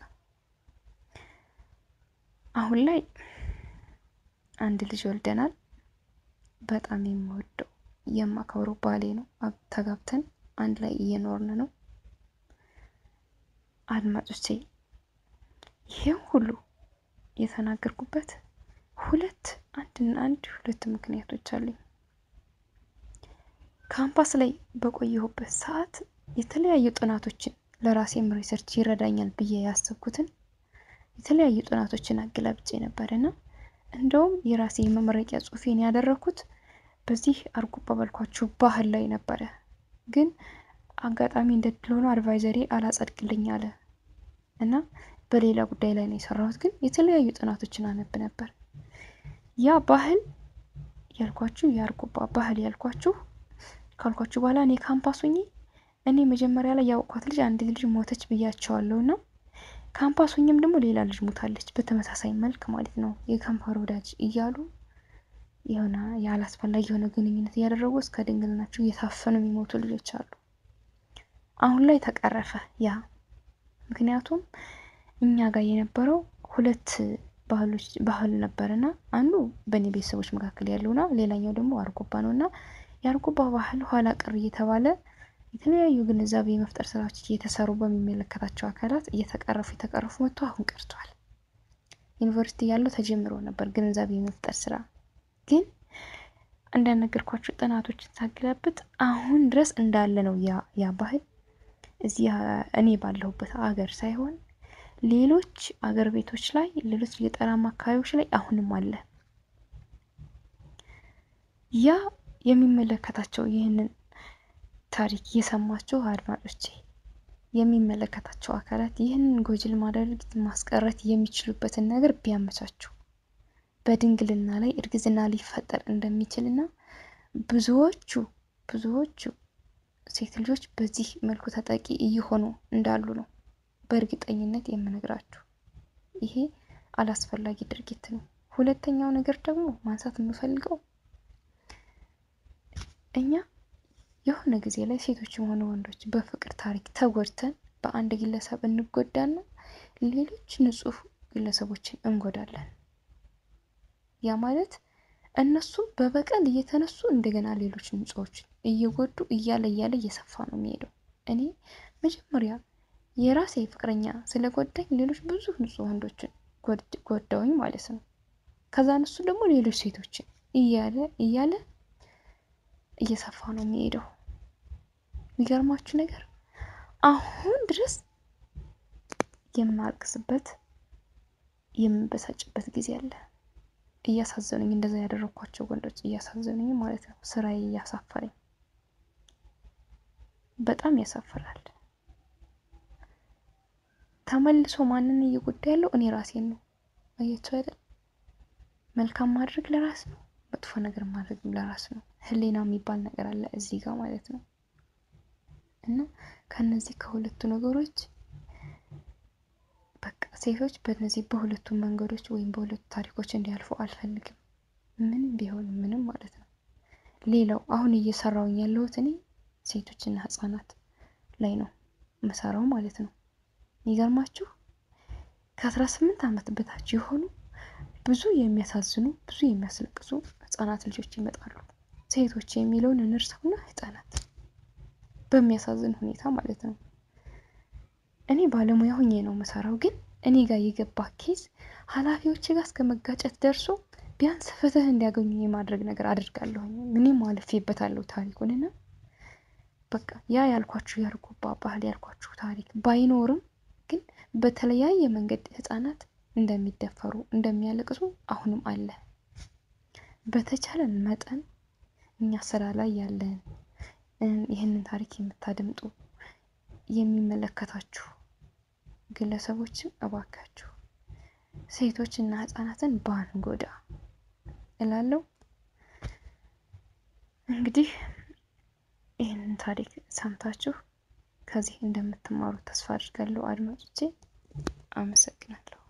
አሁን ላይ አንድ ልጅ ወልደናል። በጣም የምወደው የማከብረው ባሌ ነው። ተጋብተን አንድ ላይ እየኖርን ነው። አድማጮቼ ይሄም ሁሉ የተናገርኩበት ሁለት አንድና አንድ ሁለት ምክንያቶች አሉኝ። ካምፓስ ላይ በቆየሁበት ሰዓት የተለያዩ ጥናቶችን ለራሴም ሪሰርች ይረዳኛል ብዬ ያሰብኩትን የተለያዩ ጥናቶችን አገላብጬ ነበርና እንደውም የራሴ የመመረቂያ ጽሑፌን ያደረኩት በዚህ አርጎባ ባልኳችሁ ባህል ላይ ነበረ። ግን አጋጣሚ እንደድል ሆኖ አድቫይዘሪ አላጸድቅልኝ አለ እና በሌላ ጉዳይ ላይ ነው የሰራሁት። ግን የተለያዩ ጥናቶችን አነብ ነበር። ያ ባህል ያልኳችሁ የአርጎባ ባህል ያልኳችሁ ካልኳችሁ በኋላ እኔ ካምፓስ ሆኜ እኔ መጀመሪያ ላይ ያወቅኳት ልጅ አንዲት ልጅ ሞተች ብያቸዋለሁ እና ካምፓስ ሆኜም ደግሞ ሌላ ልጅ ሞታለች በተመሳሳይ መልክ ማለት ነው። የከንፈር ወዳጅ እያሉ የሆነ ያላስፈላጊ የሆነ ግንኙነት እያደረጉ እስከ ድንግልናቸው እየታፈኑ የሚሞቱ ልጆች አሉ። አሁን ላይ ተቀረፈ ያ። ምክንያቱም እኛ ጋር የነበረው ሁለት ባህሎች ባህል ነበርና አንዱ በእኔ ቤተሰቦች መካከል ያለውና ሌላኛው ደግሞ አርጎባ ነው እና የአርጎባ ባህል ኋላ ቀር እየተባለ የተለያዩ ግንዛቤ የመፍጠር ስራዎች እየተሰሩ በሚመለከታቸው አካላት እየተቀረፉ የተቀረፉ መጥቶ አሁን ቀርቷል። ዩኒቨርሲቲ ያለው ተጀምሮ ነበር ግንዛቤ የመፍጠር ስራ ግን እንደነገርኳቸው ጥናቶችን ሳገላብጥ አሁን ድረስ እንዳለ ነው ያ ባህል እዚህ እኔ ባለሁበት አገር ሳይሆን ሌሎች አገር ቤቶች ላይ ሌሎች ገጠራማ አካባቢዎች ላይ አሁንም አለ። ያ የሚመለከታቸው ይህንን ታሪክ የሰማችሁ አድማጮቼ የሚመለከታቸው አካላት ይህንን ጎጂ ልማዳዊ ማስቀረት የሚችሉበትን ነገር ቢያመቻቹ በድንግልና ላይ እርግዝና ሊፈጠር እንደሚችልና ብዙዎቹ ብዙዎቹ ሴት ልጆች በዚህ መልኩ ተጠቂ እየሆኑ እንዳሉ ነው በእርግጠኝነት የምነግራችሁ። ይሄ አላስፈላጊ ድርጊት ነው። ሁለተኛው ነገር ደግሞ ማንሳት የምፈልገው እኛ የሆነ ጊዜ ላይ ሴቶችም ሆነ ወንዶች በፍቅር ታሪክ ተጎድተን በአንድ ግለሰብ እንጎዳና ሌሎች ንጹህ ግለሰቦችን እንጎዳለን። ያ ማለት እነሱም በበቀል እየተነሱ እንደገና ሌሎች ንጹዎችን እየጎዱ እያለ እያለ እየሰፋ ነው የሚሄደው። እኔ መጀመሪያ የራሴ ፍቅረኛ ስለጎዳኝ ሌሎች ብዙ ንጹህ ወንዶችን ጎዳውኝ ማለት ነው። ከዛ እነሱ ደግሞ ሌሎች ሴቶችን እያለ እያለ እየሰፋ ነው የሚሄደው። የሚገርማችሁ ነገር አሁን ድረስ የማልቅስበት የምበሳጭበት ጊዜ አለ። እያሳዘኑኝ እንደዛ ያደረኳቸው ወንዶች እያሳዘኑኝ ማለት ነው። ስራዬ እያሳፈረኝ በጣም ያሳፍራል። ተመልሶ ማንን እየጎዳ ያለው እኔ ራሴን ነው። አያቸው አይደል? መልካም ማድረግ ለራስ ነው፣ መጥፎ ነገር ማድረግ ለራስ ነው። ህሊና የሚባል ነገር አለ እዚህ ጋር ማለት ነው። እና ከነዚህ ከሁለቱ ነገሮች በቃ ሴቶች በእነዚህ በሁለቱ መንገዶች ወይም በሁለቱ ታሪኮች እንዲያልፉ አልፈልግም። ምንም ቢሆን ምንም ማለት ነው። ሌላው አሁን እየሰራውኝ ያለሁት እኔ ሴቶችና ህጻናት ላይ ነው መሰራው ማለት ነው። የሚገርማችሁ ከአስራ ስምንት ዓመት በታች የሆኑ ብዙ የሚያሳዝኑ ብዙ የሚያስለቅሱ ህጻናት ልጆች ይመጣሉ። ሴቶች የሚለውን እንርሳውና ህጻናት በሚያሳዝን ሁኔታ ማለት ነው። እኔ ባለሙያ ሆኜ ነው መሰራው፣ ግን እኔ ጋር የገባ ኬዝ ኃላፊዎች ጋር እስከ መጋጨት ደርሶ ቢያንስ ፍትህ እንዲያገኙ የማድረግ ነገር አድርጋለሁኝ። ምንም አልፌበታለሁ ታሪኩንና በቃ ያ ያልኳችሁ ያርጎባ ባህል ያልኳችሁ ታሪክ ባይኖርም ግን በተለያየ መንገድ ህጻናት እንደሚደፈሩ እንደሚያለቅሱ አሁንም አለ። በተቻለን መጠን እኛ ስራ ላይ ያለን ይህንን ታሪክ የምታደምጡ የሚመለከታችሁ ግለሰቦችም እባካችሁ ሴቶችና ህጻናትን ባንጎዳ እላለሁ። እንግዲህ ይህንን ታሪክ ሰምታችሁ ከዚህ እንደምትማሩ ተስፋ አድርጋለሁ። አድማጮቼ አመሰግናለሁ።